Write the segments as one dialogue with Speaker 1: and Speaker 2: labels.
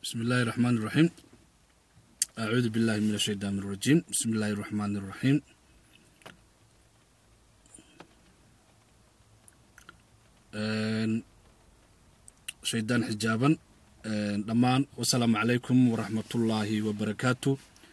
Speaker 1: بسم الله الرحمن الرحيم أعوذ بالله من الشيطان الرجيم بسم الله الرحمن الرحيم shaydaan xijaaban dhammaan wasalaamu calaykum waraxmatullaahi wabarakaatu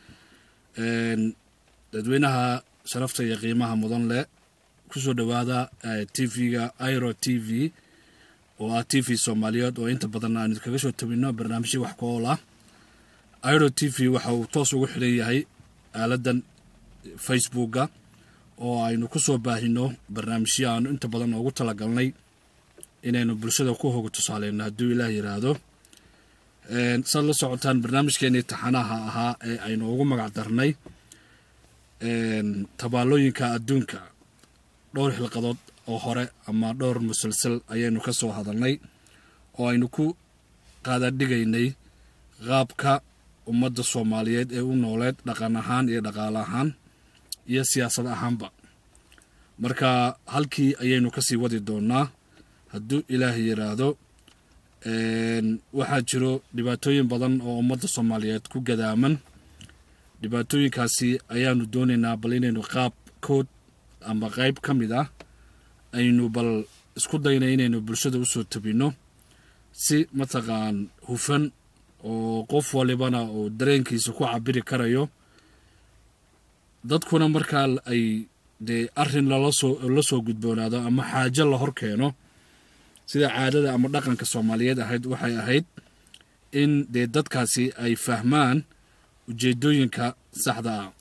Speaker 1: dadweynaha sharafta iyo qiimaha mudan leh kusoo dhowaada t v-ga iro t v oo ah t v soomaaliyeed oo inta badan aan idinkaga soo tabino barnaamijya wax ku ool ah iro t v waxa uu toos ugu xidhan yahay aaladan facebooka oo aynu ku soo baahino barnaamijyo aanu inta badan ugu talagalnay inaynu bulshada ku hoga tusaaleyno hadduu ilaah yiraahdo saad la socotaan barnaamijkeenii taxanaha ahaa ee aynu ugu magac darnay tabaalooyinka adduunka dhowr xilqadood oo hore ama dhowr musalsal ayaynu ka soo hadalnay oo aynu ku qaadadhigaynay qaabka ummadda soomaaliyeed ee u nooleed dhaqan ahaan iyo dhaqaale ahaan iyo siyaasad ahaanba marka halkii ayaynu kasii wadi doonaa hadduu ilaah yiraahdo waxaa jiro dhibaatooyin badan oo ummadda soomaaliyeed ku gadaaman dhibaatooyinkaasi ayaanu doonaynaa bal inaynu qaab kood ama qayb ka mid ah aynu bal isku dayna inaynu bulshada usoo tabinno si mataqaan hufan oo qof walibana uu dareenkiisa ku cabiri karayo dadkuna markaa ay dee arrin lalasoo la soo gudboonaado ama xaajo la hor keeno sida caadada ama dhaqanka soomaaliyeed ahayd waxay ahayd in dee dadkaasi ay fahmaan ujeedooyinka saxda ah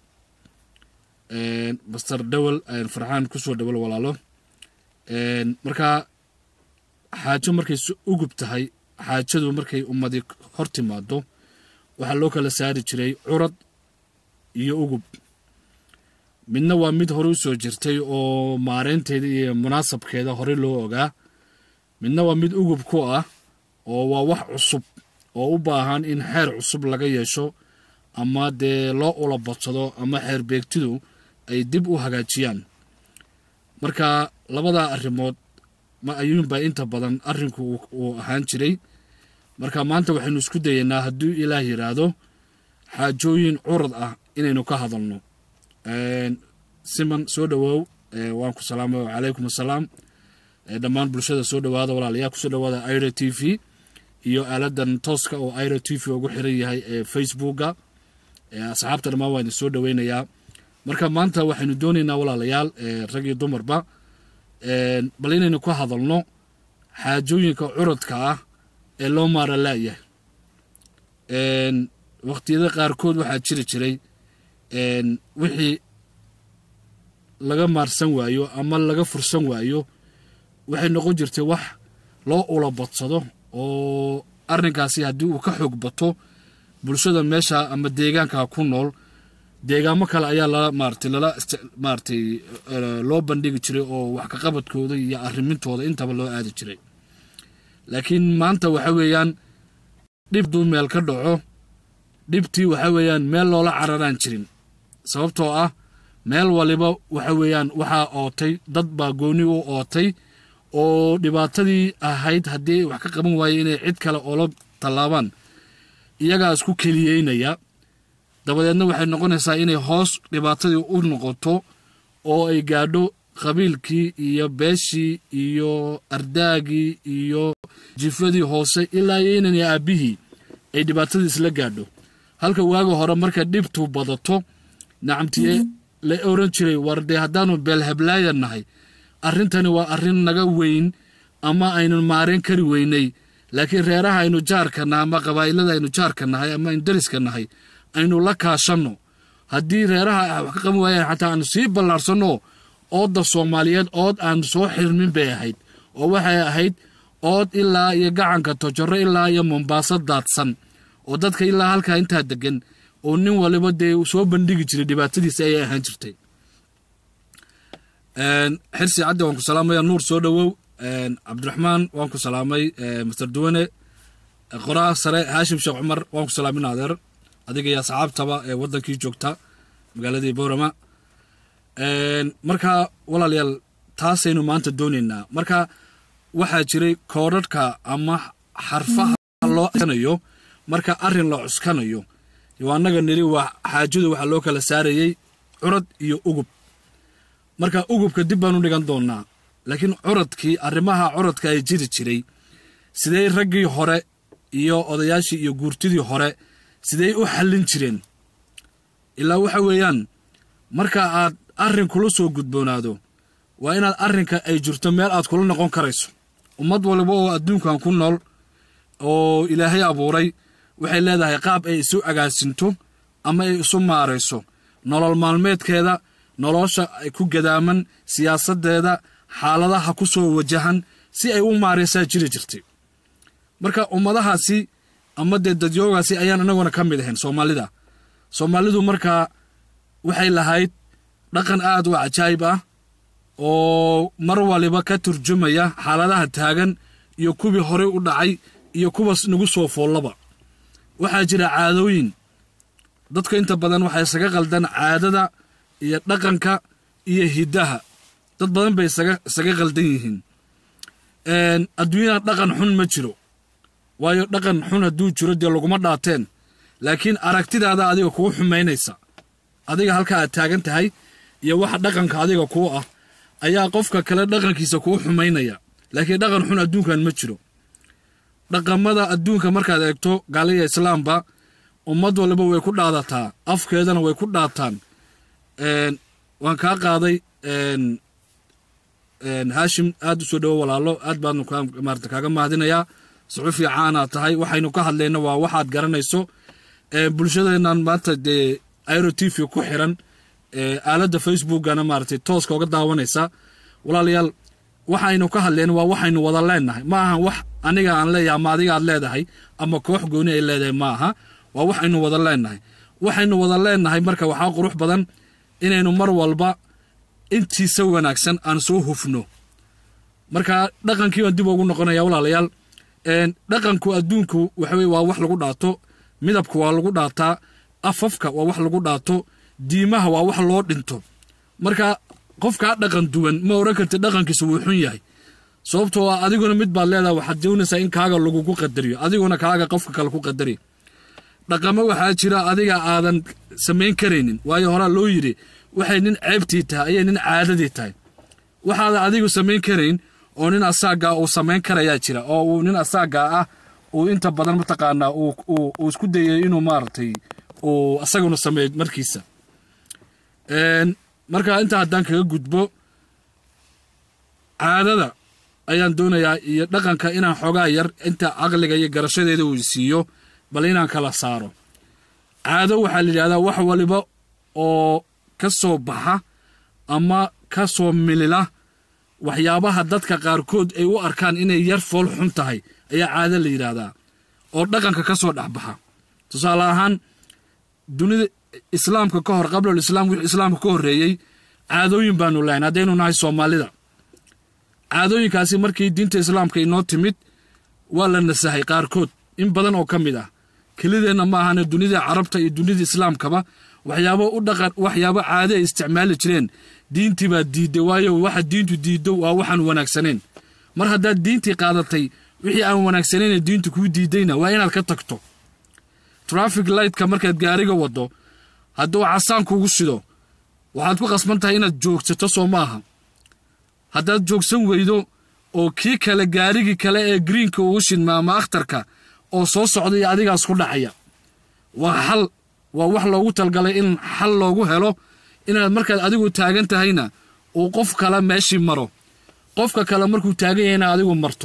Speaker 1: master dhowel farxaan kusoo dhowal walaalo markaa xaajo markay ugub tahay xaajadu markay ummadi hor timaado waxaa loo kala saari jiray curad iyo ugub midna waa mid hore usoo jirtay oo maareynteeda iyo munaasabkeeda hore loo ogaa midna waa mid ugub ku ah oo waa wax cusub oo u baahan in xeer cusub laga yeesho ama dee loo ula badsado ama xeer beegtidu ay dib u hagaajiyaan marka labadaa arrimood ma ayuunbaa inta badan arrinku uu ahaan jiray marka maanta waxaynu isku dayaynaa hadduu ilaah yidhaahdo xaajooyin curad ah inaynu ka hadalno siman soo dhowow waan ku salaamay wacalaykum assalaam dhammaan bulshada soo dhowaada walaalayaa kusoo dhowaada iro t v iyo aaladan tooska oo iro t v ugu xiran yahay ee facebooka asxaabta dhammaan waa idin soo dhoweynayaa marka maanta waxaynu doonaynaa walaalayaal rag iyo dumarba bal inaynu ka hadalno xaajooyinka curadka ah ee loo maara laayahay waqtiyada qaarkood waxaa jiri jiray wixii laga maarsan waayo ama laga fursan waayo waxay noqon jirtay wax loo ula badsado oo arrinkaasi haddii uu ka xoog bato bulshada meesha ama deegaanka ku nool deegaamo kale ayaa lala maaratay lala maaratay loo bandhigi jiray oo wax kaqabadkooda iyo arrimintooda intaba loo aadi jiray laakiin maanta waxa weeyaan dhib duu meel ka dhaco dhibtii waxa weeyaan meel loola cararaan jirin sababtoo ah meel waliba waxa weeyaan waxaa ootay dad baa gooni u ootay oo dhibaatadii ahayd haddii wax ka qaban waaye inay cid kale oola tallaabaan iyagaa isku keliyeynaya dabadeedna waxay noqonaysaa inay hoos dhibaatadii u noqoto oo ay gaadho qabiilkii iyo beeshii iyo ardaagii iyo jifadii hoose ilaa iyo inan aabbihii ay dhibaatadii isla gaadho halka waaga hore marka dhibtu badato nacamtiye la oran jiray war dee haddaanu beelhablaaya nahay arrintani waa arrin naga weyn ama aynu maareen kari weynay laakiin reeraha aynu jaarka nahay ama qabaa'ilada aynu jaarka nahay ama aynu dariska nahay aynu la kaashanno haddii reeraha wax ka qaban waayaan xataa aanu sii ballaarsanno oodda soomaaliyeed ood aanu soo xirmin bay ahayd oo waxay ahayd ood ilaa iyo gacanka tojoro ilaa iyo mombaaso daadsan oo dadka ilaa halkaa intaa degan oo nin waliba dee soo bandhigi jiray dhibaatadiisa ayay ahaan jirtay xirsi caddi waan ku salaamaya nuur soo dhowow cabdiraxmaan waan ku salaamay master duwane qoraa sare haashim sheekh cumar waan ku salaamin adeer adiga iyo asxaabtaba ee waddankii joogta magaaladii boorama marka walaalayaal taasaynu maanta doonaynaa marka waxaa jiray koodhadhka ama xarfaha loo aanayo marka arrin la cuskanayo waa annaga nidhi waa xaajadu waxaa loo kala saarayey curad iyo ugub marka ugubka dib baan u dhigan doonnaa laakiin curadkii arrimaha curadka ay jiri jiray sidey raggii hore iyo odayaashii iyo guurtidii hore sidey u xallin jireen ilaa waxa weeyaan marka aad arrin kula soo gudboonaado waa inaad arrinka ay jirto meel aad kula noqon karayso ummad waliba oo adduunkan ku nool oo ilaahay abuuray waxay leedahay qaab ay isu agaasinto ama ay isu maarayso nolol maalmeedkeeda nolosha ay ku gadaaman siyaasaddeeda xaaladaha ku soo wajahan si ay u maaraysaa jiri jirtay marka ummadahaasi ama dee dadyoogaasi ayaan inaguna ka mid ahayn soomaalida soomaalidu markaa waxay lahayd dhaqan aad u cajaayib ah oo mar waliba ka turjumaya xaaladaha taagan iyo kuwii horey u dhacay iyo kuwaas nagu soo foollaba waxaa jira caadooyin dadka inta badan waxay isaga qaldan caadada iyo dhaqanka iyo hiddaha dad badan bay isaga qaldan yihiin adduunyada dhaqan xun ma jiro waayo dhaqan xun hadduu jiro dee laguma dhaateen laakiin aragtidaada adiga kuu xumaynaysa adiga halka aad taagan tahay iyo waxa dhaqanka adiga kuu ah ayaa qofka kale dhaqankiisa kuu xumaynaya laakiin dhaqan xun adduunkan ma jiro dhaqamada adduunka markaad eegto gaaliya islaamba ummad waliba way ku dhaadataa afkeedana way ku dhaataan waan kaa qaaday haashim aad u soo dhowo walaalo aad baadnu maarata kaaga mahadinayaa suxufi caanaa tahay waxaynu ka hadlayna waa waxaad garanayso bulshadeennan maanta dee airo t v ku xiran aaladda facebookana maaratay tooska oga daawanaysa walaalayaal waxaynu ka hadlayna waa waxaynu wada leenahay ma aha wax aniga aan leeyahay ama adiga aad leedahay ama koox gooni ay leedahay ma aha waa waxaynu wada leenahay waxaynu wada leenahay marka waxaa qurux badan inaynu mar walba intiisa wanaagsan aan soo hufno marka dhaqankii baan dib ugu noqonaya walaalayaal dhaqanku adduunku waxaweye waa wax lagu dhaato midabka waa lagu dhaataa afafka waa wax lagu dhaato diimaha waa wax loo dhinto marka qofkaa dhaqan duwan ma oran karti dhaqankiisa wuu xun yahay sababtoo ah adiguna mid baad leedahay waxaad doonaysaa in kaaga lagugu qadariyo adiguna kaaga qofka kale ku qadari dhaqamo waxaa jira adiga aadan samayn karaynin waayo horaa loo yidhi waxay nin ceebtii tahay ayay nin caadadii tahay waxaadan adigu samayn karayn oo nin asaagaa uu samayn karayaa jira oo uu nin asaagaa ah uu inta badan mataqaanaa uu isku dayay inuu maaragtay uu asaguna sameeyo markiisa marka intaa haddaan kaga gudbo caadada ayaan doonayaa iyo dhaqanka inaan xoogaa yar inta caqliga iyo garashadeeda uu siiyo bal inaan kala saaro caado waxaa la yidhahdaa wax waliba oo ka soo baxa ama ka soo milila waxyaabaha dadka qaarkood ay u arkaan inay yar fool xun tahay ayaa caado la yidhaahdaa oo dhaqanka ka soo dhexbaxa tusaale ahaan dunida islaamka ka hor qablal islaam wixii islaamka ka horreeyey caadooyin baanu lahayn haddaynu nahay soomaalida caadooyinkaasi markii diinta islaamka inoo timid waa la nasahay qaarkood in badan oo ka mid ah kelideenna ma ahane dunida carabta iyo dunida islaamkaba waxyaabo u dhaqan waxyaabo caade ay isticmaali jireen diintii baa diidday waayo waxa diintu diiddo waa waxaan wanaagsanayn mar haddaad diintii qaadatay wixii aan wanaagsanayne diintu kuu diiddayna waa inaad ka tagto traffic lightka markaad gaariga waddo hadduu casaan kugu shido waxaad ku qasban tahay inaad joogsato soo maaha haddaad joogsan weydo oo kii kale gaarigii kale ee greenka ugu shidma ama akhtarka oo soo socday adigaas ku dhacaya waa xal waa wax loogu talgalay in xal loogu helo inaad markaad adigu taagan tahayna uu qof kale meeshii maro qofka kale markuu taagan yahayna adigu marto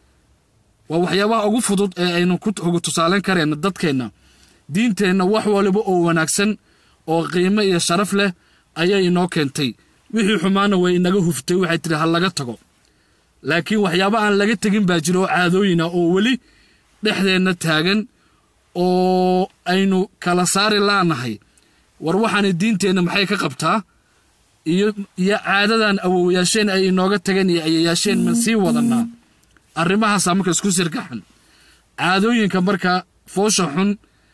Speaker 1: waa waxyaabaha ugu fudud ee aynu ku tusaalayn karayna dadkeenna diinteenna wax waliba oo wanaagsan oo qiimo iyo sharaf leh ayay inoo keentay wixii xumaana way inaga huftay waxay tidhi ha laga tago laakiin waxyaaba aan laga tegin baa jira oo caadooyina oo weli dhexdeenna taagan oo aynu kala saari laanahay war waxaana diinteenna maxay ka qabtaa iyo iyo caadadan awowayaasheen ay inooga tageen iyo ayayaasheen man sii wadannaa arrimahaasaa marka isku sirgaxan caadooyinka marka foosha xun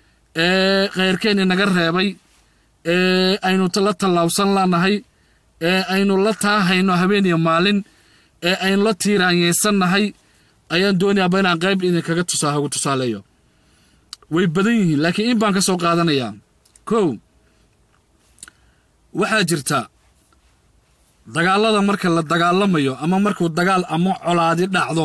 Speaker 1: ee khayrkeen inaga reebay ee aynu la tallaabsan lanahay ee aynu la taahayno habeen iyo maalin ee aynu la tiiraanyeysannahay ayaan doonayaaba inaan qayb idinkaga tusaa hagu tusaaleeyo way badan yihiin laakiin in baan ka soo qaadanayaa kow waxaa jirta dagaallada marka la dagaalamayo ama markuu dagaal ama colaadi dhacdo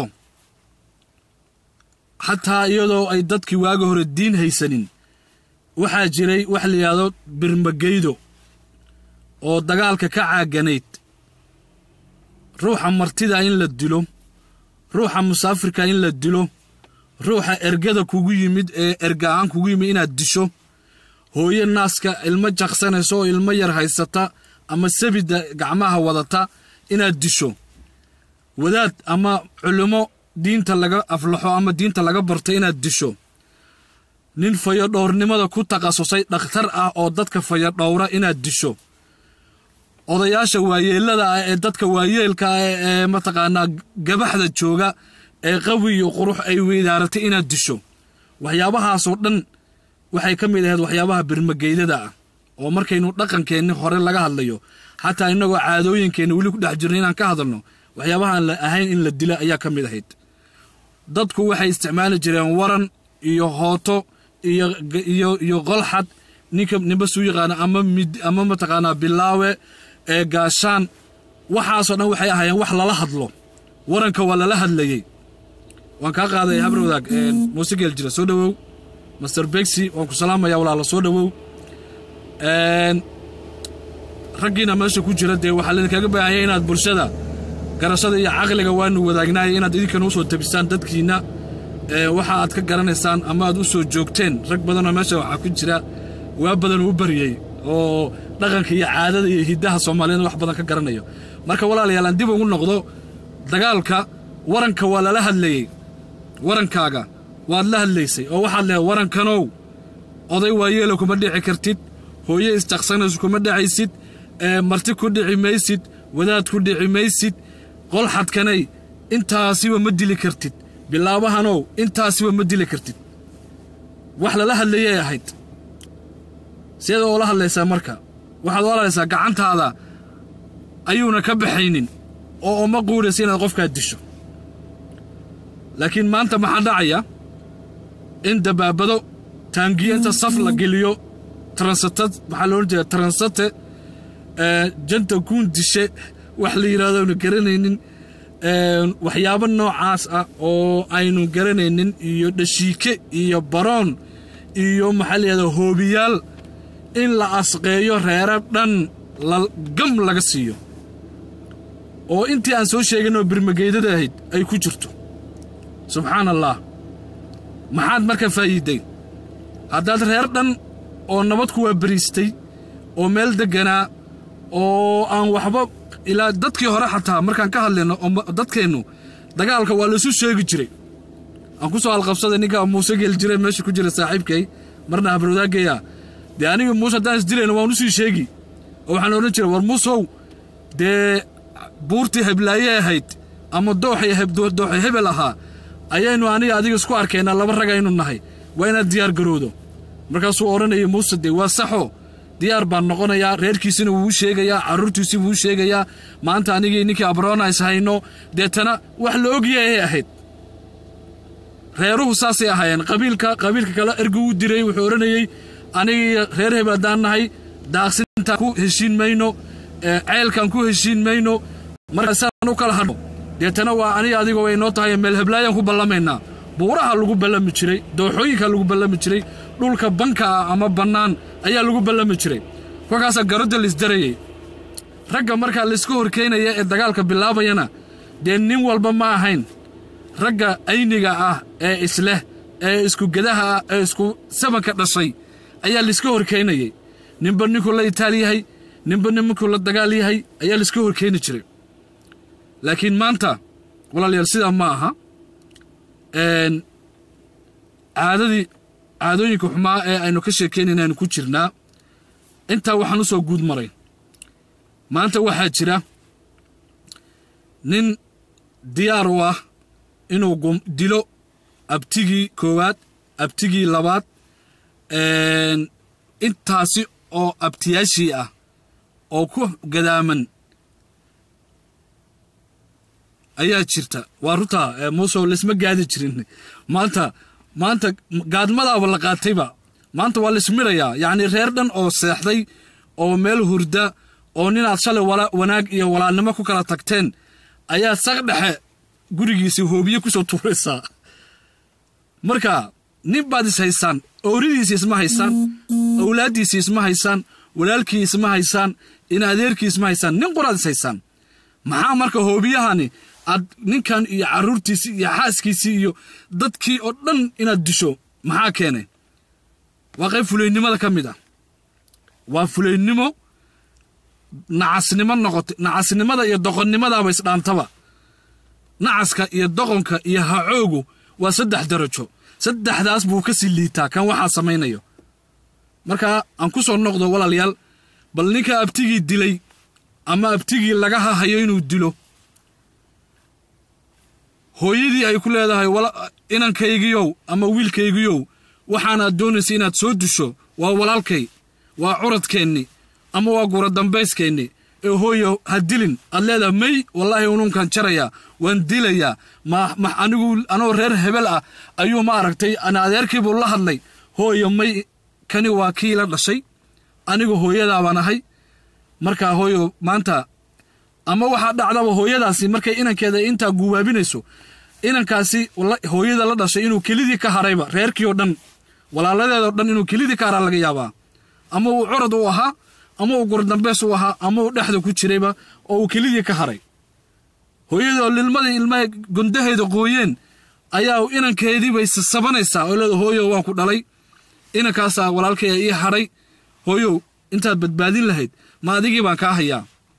Speaker 1: xataa iyadoo ay dadkii waaga hore diin haysanin waxaa jiray wax la yidhaahdo birmageydo oo dagaalka ka caaganayd ruuxa martida in la dilo ruuxa musaafirka in la dilo ruuxa ergada kugu yimid ee erga-aan kugu yimid inaad disho hooyo naaska ilmo jaqsanaysa oo ilmo yar haysata ama sabida gacmaha wadata inaad disho wadaad ama culimo diinta laga aflaxo ama diinta laga barto inaad disho nin fayodhowrnimada ku takhasusay dhakhtar ah oo dadka fayodhowra inaad disho odayaasha waayeelada ah ee dadka waayeelka ah ee mataqaanaa gabaxda jooga ee qawi iyo qurux ay weydaaratay inaad disho waxyaabahaasoo dhan waxay ka mid ahayd waxyaabaha birmageydada ah oo markaynu dhaqankeenni hore laga hadlayo xataa innagoo caadooyinkeenna weli ku dhex jirno inaan ka hadalno waxyaabahaan la ahayn in la dila ayaa ka mid ahayd dadku waxay isticmaali jireen waran iyo hooto iyo iyo iyo qolxad ninka ninba suu yaqaana ama mid ama mataqaanaa bilaawe ee gaashaan waxaasoo dhan waxay ahaayeen wax lala hadlo waranka waa lala hadlayey waan kaa qaaday habar wadaag muuse geel jira soo dhowow master begsi waan ku salaamaya walaalo soo dhowow raggiina meesha ku jira dee waxaa laydinkaga baahanya inaad bulshada garashada iyo caqliga waanu wadaagnaay inaad idinkana usoo tabisaan dadkiinna waxa aad ka garanaysaan ama aad u soo joogteen rag badanoo meesha waxaa ku jira waa badan u baryey oo dhaqanka iyo caadada iyo hiddaha soomaaliyeed wax badan ka garanayo marka walaalayaal aan dib ugu noqdo dagaalka waranka waa lala hadlayey warankaaga waad la hadlaysay oo waxaad leehay warankanow oday waayeela kuma dhici kartid hooye isjaqsanaysu kuma dhacaysid marti ku dhici maysid wadaad ku dhici maysid qolxadkanay intaasiba ma dili kartid bilaabahanow intaasiba ma dili kartid wax lala hadlayay ahayd sideeda oo la hadlaysaa marka waxaad oo hadlaysaa gacantaada ayuuna ka baxaynin oo uma quudhaysa inaad qofkaa disho laakiin maanta maxaa dhacaya in dabaabado taangiyo inta saf la geliyo transatad maxaa la odhan jeeda transate janta kuun dishe wax la yidhahdo aynu garanaynin waxyaabo noocaas ah oo aynu garanaynin iyo dhashiike iyo baroon iyo maxaa la yidhahda hoobiyaal in la asqeeyo reero dhan gam laga siiyo oo intii aan soo sheeginoo birmageydada ahayd ay ku jirto subxaan allah maxaad marka faa'iiday haddaad reer dhan oo nabad ku waabariistay oo meel degganaa oo aan waxba ilaa dadkii hore xataa markaan ka hadlayno oo dadkeennu dagaalka waa laisu sheegi jiray aan ku soo alqabsaday ninka muuse geel jire meesha ku jira saaxiibkay marna habarwadaagaya dee anigii muuse haddaan isdilayno waan usii sheegi oo waxaan odhan jiray war muusow dee buurtii heblaaye ahayd ama dooxay hebel ahaa ayaynu aniga adiga isku arkaynaa laba rag aynu nahay waa inaad diyaar garowdo markaasuu odhanayay muuse dee waa saxo diyaar baan noqonayaa reerkiisina wuu sheegayaa carruurtiisii wuu sheegayaa maanta anigii ninkii abroona is hayno deetana wax la ogyahay ahayd reeruhu saasay ahaayeen qabiilka qabiilka kale ergu u diray wuxuu odhanayey anigii reer hebel haddaan nahay daaqsintaan ku heshiin mayno ceelkaan ku heshiin mayno markaasaan u kala hadho deetana waa aniga adiga way noo tahay meel heblaayaan ku ballamaynaa buuraha lagu ballami jiray dooxooyinka lagu ballami jiray dhulka banka ah ama bannaan ayaa lagu ballami jiray kolkaasaa garodda laisdarayey ragga markaa layska horkeynaya ee dagaalka bilaabayana dee nin walba ma ahayn ragga ayniga ah ee isleh ee isku gedaha ah ee isku sabanka dhashay ayaa layska horkeynayey ninba ninkuu la itaal yahay ninba ninkuu la dagaal yahay ayaa layska horkeyni jiray laakiin maanta walaalayaal sidaa ma aha caadadii caadooyinka xumaa ee aynu ka sheekaynayna aynu ku jirnaa intaa waxaan u soo guud maray maanta waxaa jira nin diyaar u ah inuu dilo abtigii koowaad abtigii labaad intaasi oo abtiyaashii ah oo ku gadaaman ayaa jirta waa runtaa muusow laisma gaadi jirin maanta maanta gaadmadaaba la qaatayba maanta waa laismirayaa yacni reer dhan oo seexday oo meel hurda oo ninaad shalay wanaag iyo walaalnimo ku kala tagteen ayaa saq dhexe gurigiisii hoobiye ku soo tuuraysaa marka nin baad is haysaan ooridiisi isma haysaan awlaaddiisii isma haysaan walaalkii isma haysaan in adeerkii isma haysaan nin qoraad is haysaan maxaa marka hoobiyahani aad ninkan iyo carruurtiisii iyo xaaskiisii iyo dadkii oo dhan inaad disho maxaa keenay waa qayb fulaynimada ka mid ah waa fulaynimo nacasnimo noqotay nacasnimada iyo doqonnimadaaba isdhaantaba nacaska iyo doqonka iyo hacoogu waa saddex darajo saddexdaas buu ka sii liitaa kan waxaa samaynayo marka aan ku soo noqdo walaalayaal bal ninka abtigii dilay ama abtigii laga hahayo inuu dilo hooyadii ay ku leedahay inankaygiyow ama wiilkaygiyow waxaanaad doonaysa inaad soo disho waa walaalkay waa curadkeenni ama waa gura dambayskeenni ee hooyo ha dilin aad leedahay may wallaahi unuunkan jarayaa waan dilayaa ma anigu anoo reer hebel ah ayuu ma aragtay ana adeerkiibuu la hadlay hooyo may kani waa kii la dhashay anigu hooyadaabaan ahay markaa hooyo maanta ama waxaa dhacdaba hooyadaasi markay inankeeda intaa guubaabinayso inankaasi hooyada la dhashay inuu kelidii ka harayba reerkii oo dhan walaaladeedoo dhan inuu kelidii ka haraa laga yaabaa ama uu curad u ahaa ama uu gurdambeys u ahaa ama uu dhexda ku jirayba oo uu kelidii ka haray hooyadoo lilmadii ilmaha gondaheeda qooyeen ayaa inankeediibay sasabanaysaa oo leeda hooyo waan ku dhalay inankaasaa walaalkaya ii hadhay hooyow intaad badbaadin lahayd ma adigii baan kaa hayaa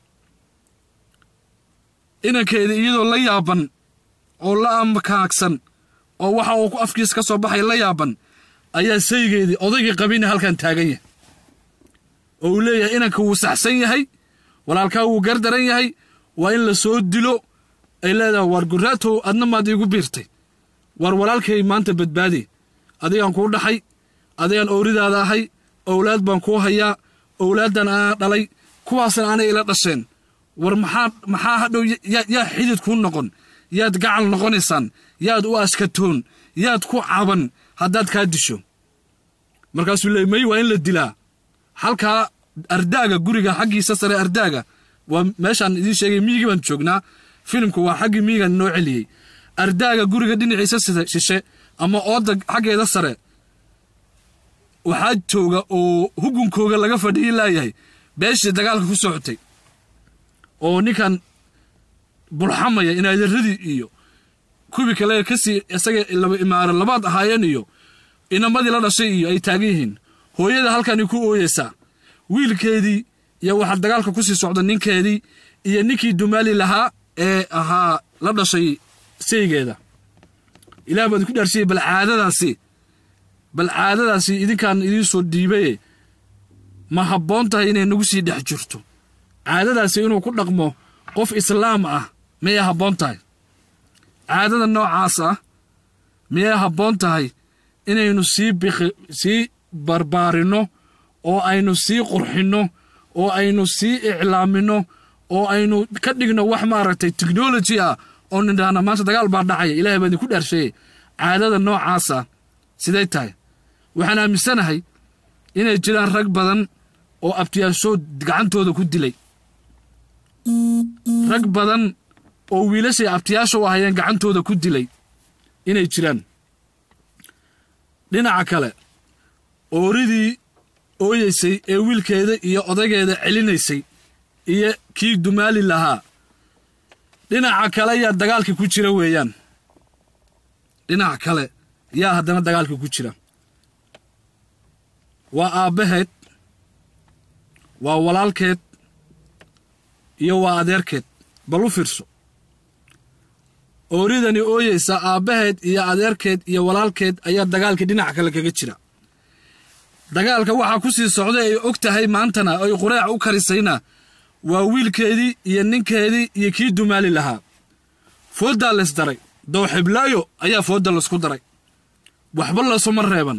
Speaker 1: inankeedii iyadoo la yaaban oo la amakaagsan oo waxa uu afkiisa ka soo baxay la yaaban ayaa saygeedii odaygii qabina halkan taagan yahay oo uu leeyahay inanka wuu saxsan yahay walaalkaa wuu gardaran yahay waa in la soo dilo ay leedahay waar guraatow adna maad iigu biirtay waar walaalkay maanta badbaadi adigaan kuu dhaxay adigaan ooridaada ahay owlaad baan kuu hayaa owlaaddan anaa dhalay kuwaasna anay ila dhasheen war maxaa maxaa hadhow yaa xidid kuu noqon yaad gacal noqonaysaan yaad u askatoon yaad ku caban haddaad kaa disho markaasuu leey may waa in la dilaa halkaa ardaaga guriga xaggiisa sare ardaaga waa meeshaan idiin sheegay miyigii baan joognaa filimku waa xaggii miyigan noo celiyey ardaaga guriga dhinaciisa shishe ama ooda xaggeeda sare waxaa jooga oo hugunkooga laga fadhiyi laayahay beeshii dagaalka ku socotay oo ninkan bulxamaya inaaderadii iyo kubi kale kasii isaga laba imaaro labaad ahaayeen iyo inamadii la dhashay iyo ay taagan yihiin hooyada halkani ku ooyeysaa wiilkeedii iyo waxaa dagaalka ku sii socda ninkeedii iyo ninkii dumaali lahaa ee ahaa la dhashay saygeeda ilaah baad ku dhaarsiyey bal caadadaasi bal caadadaasi idinkaan idiin soo dhiibaye ma habboon tahay inay nagu sii dhex jirto caadadaasi inuu ku dhaqmo qof islaam ah miyay habboon tahay caadada noocaas ah miyay habboon tahay inaynu sii biki sii barbaarinno oo aynu sii qurxinno oo aynu sii iclaaminno oo aynu ka dhigno wax maaragtay technology ah oo nidhaahna maanta dagaal baa dhacaya ilahay baa idinku dhaarsheeyey caadada noocaasa siday tahay waxaan aaminsanahay inay jiraan rag badan oo abtiyaashood gacantooda ku dilay rag badan oo wiilashay abtiyaasha u ahayeen gacantooda ku dilay inay jiraan dhinaca kale ooridii ooyeysay ee wiilkeeda iyo odaygeeda celinaysay iyo kii dumaali lahaa dhinaca kale yaa dagaalkii ku jira weeyaan dhinaca kale yaa haddana dagaalkii ku jira waa aabbaheed waa walaalkeed iyo waa adeerkeed bal u fiirso ooridani ooyeysa aabbaheed iyo adeerkeed iyo walaalkeed ayaa dagaalkii dhinaca kale kaga jira dagaalka waxaa ku sii socda ay og tahay maantana ay qureec u karisayna waa wiilkeedii iyo ninkeedii iyo kii dumaali lahaa fooddaa laysdaray dowxiblaayo ayaa foodda laysku daray waxba laysuma reeban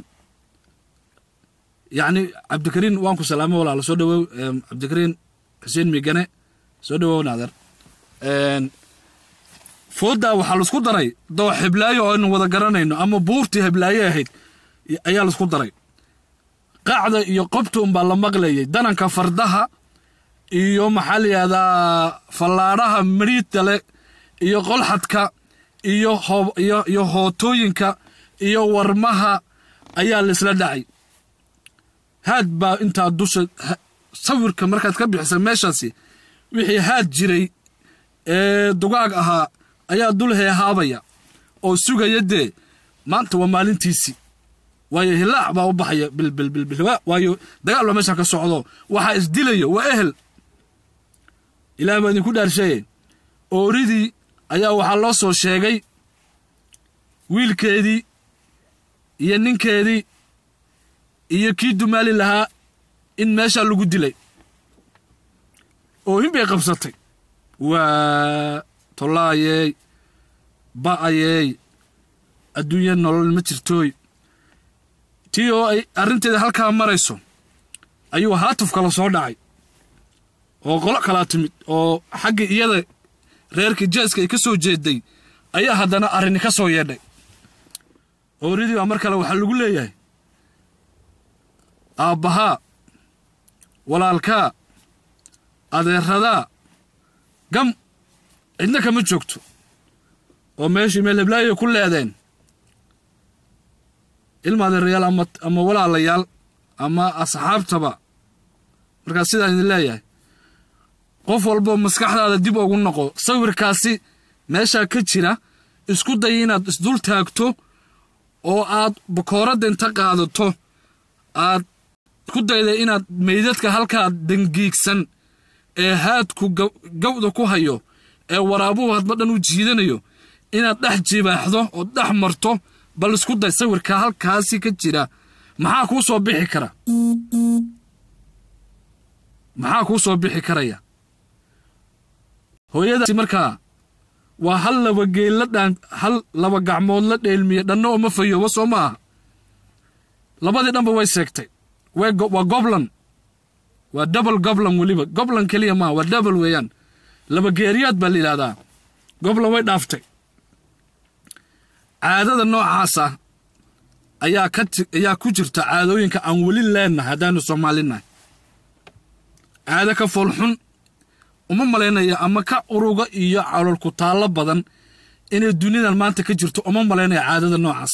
Speaker 1: yacni cabdikariin waan ku salaamo walaala soo dhawow cabdikariin xuseen migane soo dhawow naader fooddaa waxaa laisku daray doox heblaayo oo aynu wada garanayno ama buurtii heblaaye ahayd ayaa laisku daray qacda iyo qobta unbaa la maqlayay dananka fardaha iyo maxaa la yidhahdaa fallaadhaha mariidda leh iyo qolxadka iyo iyo iyo hootooyinka iyo warmaha ayaa laisla dhacay haad baa intaa dusha sawirka markaad ka bixisa meeshaasi wixii haad jiray ee dugaag ahaa ayaa dul heehaabaya oo sugaya dee maanta waa maalintiisii waayo hilaac baa u baxaya bilbilbilbil waayo dagaal baa meeshaan ka socdo waxaa isdilayo waa ehel ilaah baa idinku dhaarsheeye ooridii ayaa waxaa loo soo sheegay wiilkeedii iyo ninkeedii iyo kii dumaali lahaa in meeshaa lagu dilay oohin bay qabsatay waa tollaayey ba'ayeey adduunya nolol ma jirtooy tii oo ay arrinteeda halkaa marayso ayuu haatuf kala soo dhacay oo qolo kalaa timid oo xagga iyada reerkii jeeska ay ka soo jeeday ayaa haddana arrini ka soo yeedhay ooridii baa mar kale waxaa lagu leeyahay aabbahaa walaalkaa adeeradaa gam cidna kama joogto oo meeshii meel heblaayay ku leedeen ilma adeerayaal ama ama walaalayaal ama asxaabtaba markaas sidaan idin leeyahay qof walboo maskaxdaada dib ugu noqo sawirkaasi meeshaa ka jira isku day inaad isdul taagto oo aad bakooradda inta qaadato aad ku dayda inaad meydadka halkaa dangiigsan ee haadku gawda ku hayo ee waraabuhu hadba dhan u jiidanayo inaad dhex jibaaxdo oo dhex marto bal isku day sawirka halkaasi ka jira maxaa kuu soo bixi kara maxaa kuu soo bixi karaya hooyadaasi markaa waa hal laba geel la dhaan hal laba gacmood la dheelmiye dhanna oo ma fayooba soo ma aha labadii dhanba way seegtay waa goblan waa double goblan weliba goblan keliya maaha waa double weeyaan laba geeriyaad baa la yidhahdaa goblan way dhaaftay caadada noocaasa ayaa ka ayaa ku jirta caadooyinka aan weli leennahay haddaanu soomaalinahay caado ka foolxun uma malaynaya ama ka uruga iyo calolku taallo badan inay dunidan maanta ka jirto uma malaynaya caadada noocaas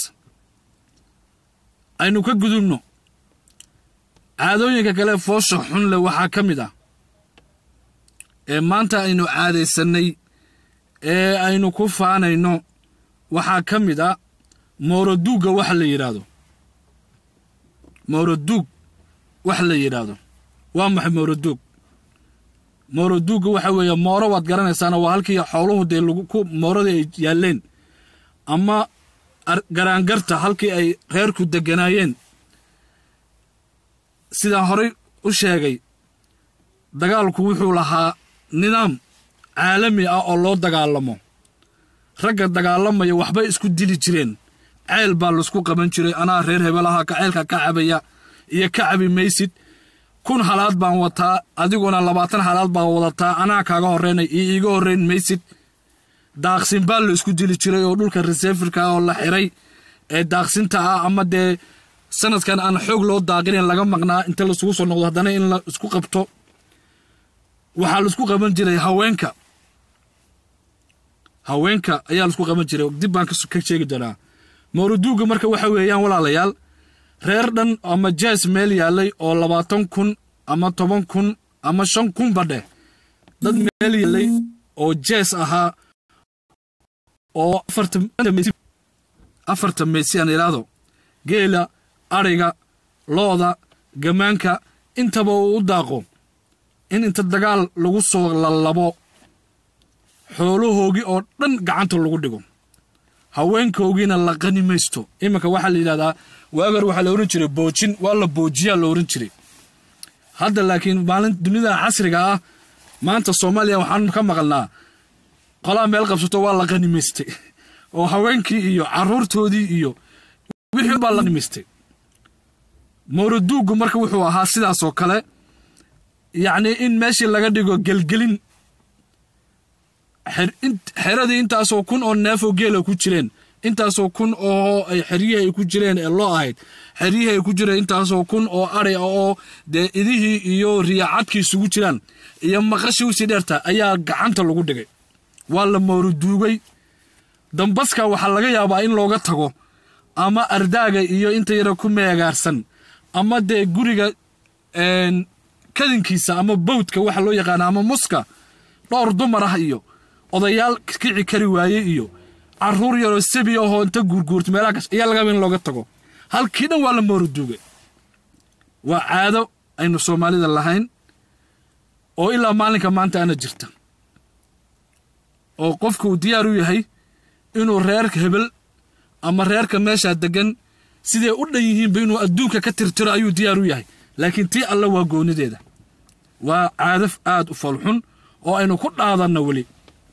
Speaker 1: aynu ka gudubno caadooyinka kale foosha xun leh waxaa ka mid ah ee maanta aynu caadaysannay ee aynu ku faanayno waxaa ka mid ah mooroduugga waxa la yidhaahdo mooroduug wax la yidhaahdo waa maxay mooroduug mooroduugga waxa weeye mooro waad garanaysaana waa halkii xooluhu dee ku mooradii ay yaalleen ama garaangarta halkii ay reerku degganaayeen sidaan horay u sheegay dagaalku wuxuu lahaa nidaam caalami ah oo loo dagaalamo ragga dagaalamaya waxbay isku dili jireen ceel baa laisku qaban jiray anaa reer hebelaha ceelka ka cabaya iyo ka cabi maysid kun halaad baan wataa adiguna labaatan halaad baan wadataa anaa kaaga horreynay iyo iiga horrayn maysid daaqsin baa la isku dili jiray oo dhulka reseefirka oo la xiray ee daaqsinta ah ama dee sanadkan aan xoog loo daaqinayn laga maqnaa inta laisugu soo noqdo haddana in la isku qabto waxaa laisku qaban jiray haweenka haweenka ayaa laisku qaban jiray dib baan ka sheegi doonaa mawruduugga marka waxa weeyaan walaalayaal reer dhan ama jees meel yaallay oo labaatan kun ama toban kun ama shan kunba dheh dad meel yaallay oo jees ahaa oo afarta meysi aan idhaahdo geela adhiga looda gamaanka intaba uu u daaqo in inta dagaal lagu soo lallabo xoolahoogii oo dhan gacanta lagu dhigo haweenkoogiina la qani maysto iminka waxaa la yidhahdaa waagar waxaa la ohan jiray boojin waa la boojiyaa la ohan jiray hadda laakiin maalin dunida casriga ah maanta soomaaliya waxaan ka maqalnaa qolaa meel qabsato waa la qanimaystay oo haweenkii iyo caruurtoodii iyo wixii baa la qanimaystay mawraduuggu marka wuxuu ahaa sidaas oo kale yacnii in meeshii laga dhigo gelgelin xeradii intaasoo kun oo neefoo geela ku jireen intaasoo kun oo ay xeryihii ay ku jireen ee loo ahayd xeryihii ay ku jireen intaasoo kun oo ari ah oo dee idihii iyo riyaacadkii isugu jiraan iyo maqashii usii dheerta ayaa gacanta lagu dhigay waa la mooruduugay dambaska waxaa laga yaabaa in looga tago ama ardaaga iyo inta yara ku meegaarsan ama dee guriga kadinkiisa ama bawdka waxa loo yaqaana ama muska dhowr dumar ah iyo odayaal kici kari waayey iyo caruur yaroo sabi ahoo inta guurguurta meelaha kas ayaa lagaba in looga tago halkii dhan waa la mooruduugay waa caado aynu soomaalida lahayn oo ilaa maalinka maanta ana jirta oo qofka uu diyaar u yahay inuu reerka hebel ama reerka meeshaa deggan siday u dhan yihiinba inuu adduunka ka tirtiro ayuu diyaar u yahay laakiin tii alle waa goonideeda waa caadaf aad u falxun oo aynu ku dhaadanno weli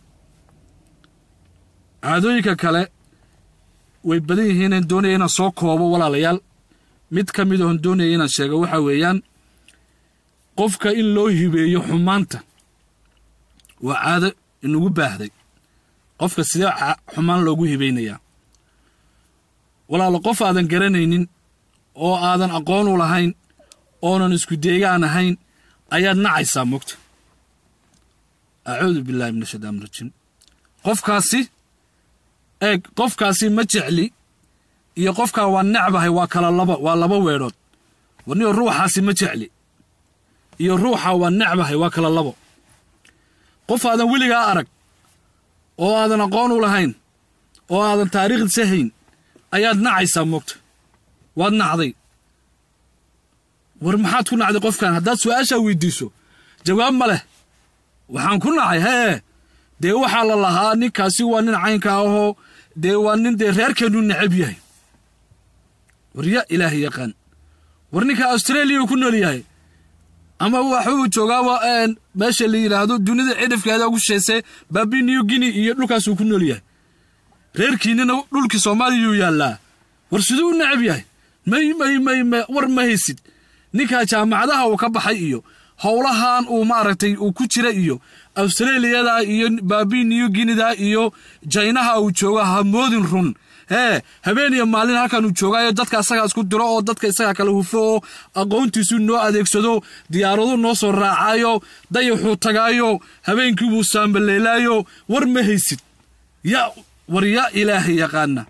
Speaker 1: caadooyinka kale way badan yihiin aan doonaya inaan soo koobo walaalayaal mid ka mid oon doonaya inaan sheego waxaa weeyaan qofka in loo hibeeyo xumaanta waa caado inugu baahday qofka sidee xumaan loogu hibaynayaa walaalo qof aadan garanaynin oo aadan aqoon u lahayn oonan isku deegaan ahayn ayaad nacaysaa mogta acuudu billahi min ashaytaan rajiim qofkaasi eeg qofkaasi ma jecli iyo qofkaa waa necbahay waa kala laba waa laba weedhood warniyo ruuxaasi ma jecli iyo ruuxa waa necbahay waa kala labo qof aadan weligaa arag oo aadan aqoon u lahayn oo aadan taariikhdiisa hayn ayaad nacaysaa moogta waad nacday war maxaad ku nacday qofkan haddaad su-aashaa weydiiso jawaab ma leh waxaan ku nacay hee dee waxaa la lahaa ninkaasi waa nin caynka ahoo dee waa nin dee reerkeennu necab yahay war ya ilaahay yaqaan war ninka australiya ku nool yahay ama waxuu joogaaba meesha la yidhaahdo dunida cidhifkeeda ugu sheesee baabi new guinea iyo dhulkaasuu ku nool yahay reerkiinnina dhulkii soomaaliyuu yaallaa war siduu u necab yahay may may may may war ma haysid ninkaa jaamacadaha uu ka baxay iyo howlahan uu maaragtay uu ku jira iyo australiyada iyo baabi new guineda iyo jaynaha uu joogo hamoodin run hee habeen iyo maalin halkan uu joogaayo dadka isagaa isku diro oo dadka isagaa kala hufo oo aqoontiisu noo adeegsado diyaaradu noo soo raacayo dayaxuu tagaayo habeenkiibuu saambaleelaayo war ma haysid yaa war yaa ilaahay yaqaana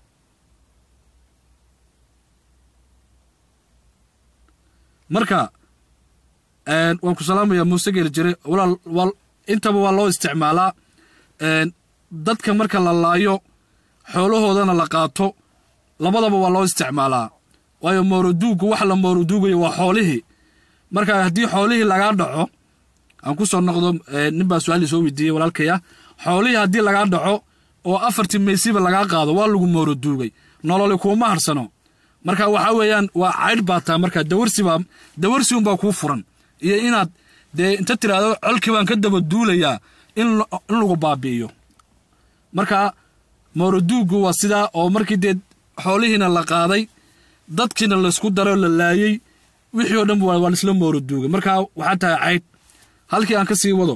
Speaker 1: marka waan ku salaamaya muuse geeli jire walaal intaba waa loo isticmaalaa dadka marka la laayo xoolahoodana la qaato labadaba waa loo isticmaalaa waayo mooraduuggu wax la mooraduugayo waa xoolihii marka haddii xoolihii lagaa dhaco aan ku soo noqdo nin baa su-aalii soo weydiiyey walaalkaya xoolihii haddii lagaa dhaco oo afartii maysiba lagaa qaado waa lagu mooraduugay nololi kuuma harsano marka waxaa weeyaan waa caydh baa taa marka dawarsibaa dawarsi unbaa kuu furan iyo inaad dee inta tiraahdo colkii baan ka daba duulayaa in lagu baabi'iyo marka mooraduuggu waa sidaa oo markii dee xoolihiina la qaaday dadkiina laysku daro la laayey wixii oo dhan waa laisla mooraduugay marka waxaa tahay caydh halkii aan ka sii wado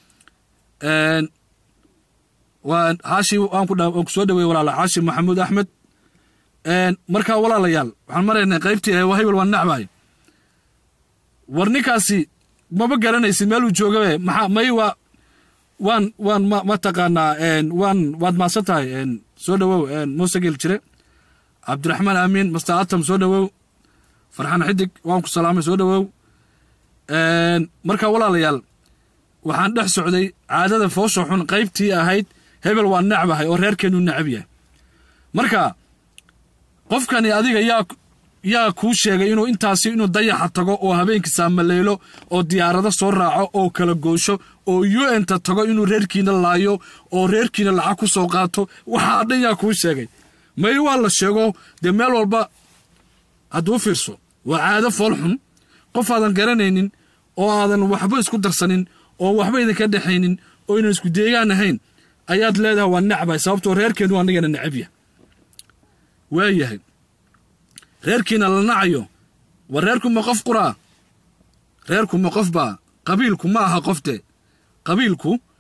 Speaker 1: haashi waan ku soo dhawey walaala xaashi maxamuud axmed markaa walaalayaal waxaan maraynay qaybtii waa hebel waan nacbahay war ninkaasi maba garanaysid meeluu joogabe maxaa may waa waan waan ma mataqaanaa waan waad maasan tahay soo dhowow muuse geel jire cabdiraxmaan aamiin master atam soo dhowow farxaan xidig waan ku salaamay soo dhowow marka walaalayaal waxaan dhex socday caadada foosha xun qaybtii ahayd hebel waa necbahay oo reerkeennu necab yahay marka qofkani adiga yaa yaa kuu sheegay inuu intaasi inuu dayaxa tago oo habeenkii saamaleelo oo diyaarado soo raaco oo kala goosho oo u n ta tago inuu reerkiina laayo oo reerkiina lacag ku soo qaato waxaa dhan yaa kuu sheegay may waa la sheego dee meel walba hadduu fiirso waa caado fool xun qof aadan garanaynin oo aadan waxba isku darsanin oo waxba idinka dhexaynin oo ynan isku deegaan ahayn ayaad leedahay waa necbahay sababtoo reerkeennu anigana necabya waayahay reerkiina la nacayo war reerku ma qof quraa reerku ma qof baa qabiilku ma aha qofte qabiilku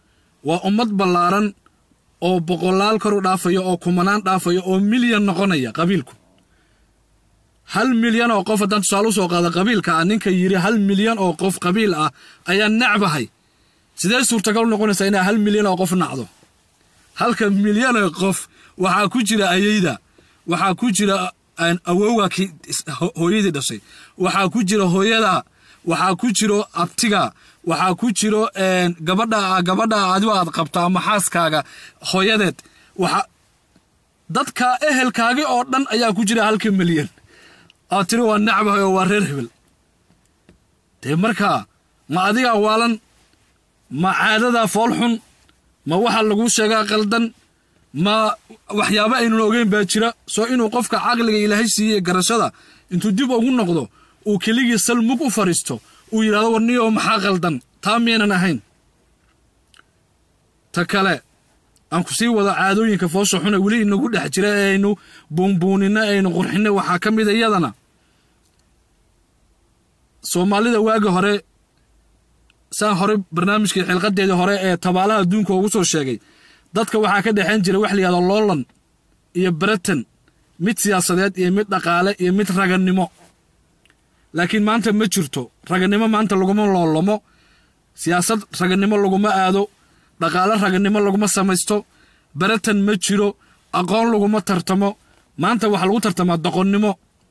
Speaker 1: waa ummad ballaaran oo boqolaal kor u dhaafaya oo kumanaan dhaafaya oo milyan noqonaya qabiilku hal milyan oo qof haddaan tusaale usoo qaada qabiilka ah ninka yidhi hal milyan oo qof qabiil ah ayaa necbahay sidee suurtagal u noqonaysaa inaa hal milyan oo qof nacdo halka milyan oo qof waxaa ku jira ayeyda waxaa ku jira awowga ki hooyadii dhashay waxaa ku jira hooyada waxaa ku jiro abtiga waxaa ku jiro gabadha gabadha adigo aad qabto ama xaaskaaga hooyadeed waxa dadka ehelkaagi oo dhan ayaa ku jira halka milyan aad tiri waa nacbahay oo waa reer hebel dee markaa ma adigaa waalan ma caadadaa fool xun ma waxa laguu sheegaa qaldan ma waxyaaba aynun ogeyn baa jira soo inuu qofka caqliga ilaahay siiyey garashada intuu dib ugu noqdo uu keligii salmug u fadhiisto uu yidhahdo warniyo maxaa qaldan taa miyaynan ahayn ta kale aan ku sii wada caadooyinka foosha xune weli inagu dhex jira ee aynu buunbuuninno aynu qurxinay waxaa ka mida iyadana soomaalida waagi hore saan hore barnaamijkii xilqadeedii hore ee tabaalaha adduunka ugu soo sheegay dadka waxaa ka dhexayn jira wax layihahdo loolan iyo breton mid siyaasadeed iyo mid dhaqaale iyo mid ragannimo laakiin maanta ma jirto ragannimo maanta laguma loolamo siyaasad ragannimo laguma aado dhaqaale ragannimo laguma samaysto breton ma jiro aqoon laguma tartamo maanta waxaa lagu tartamaa doqonnimo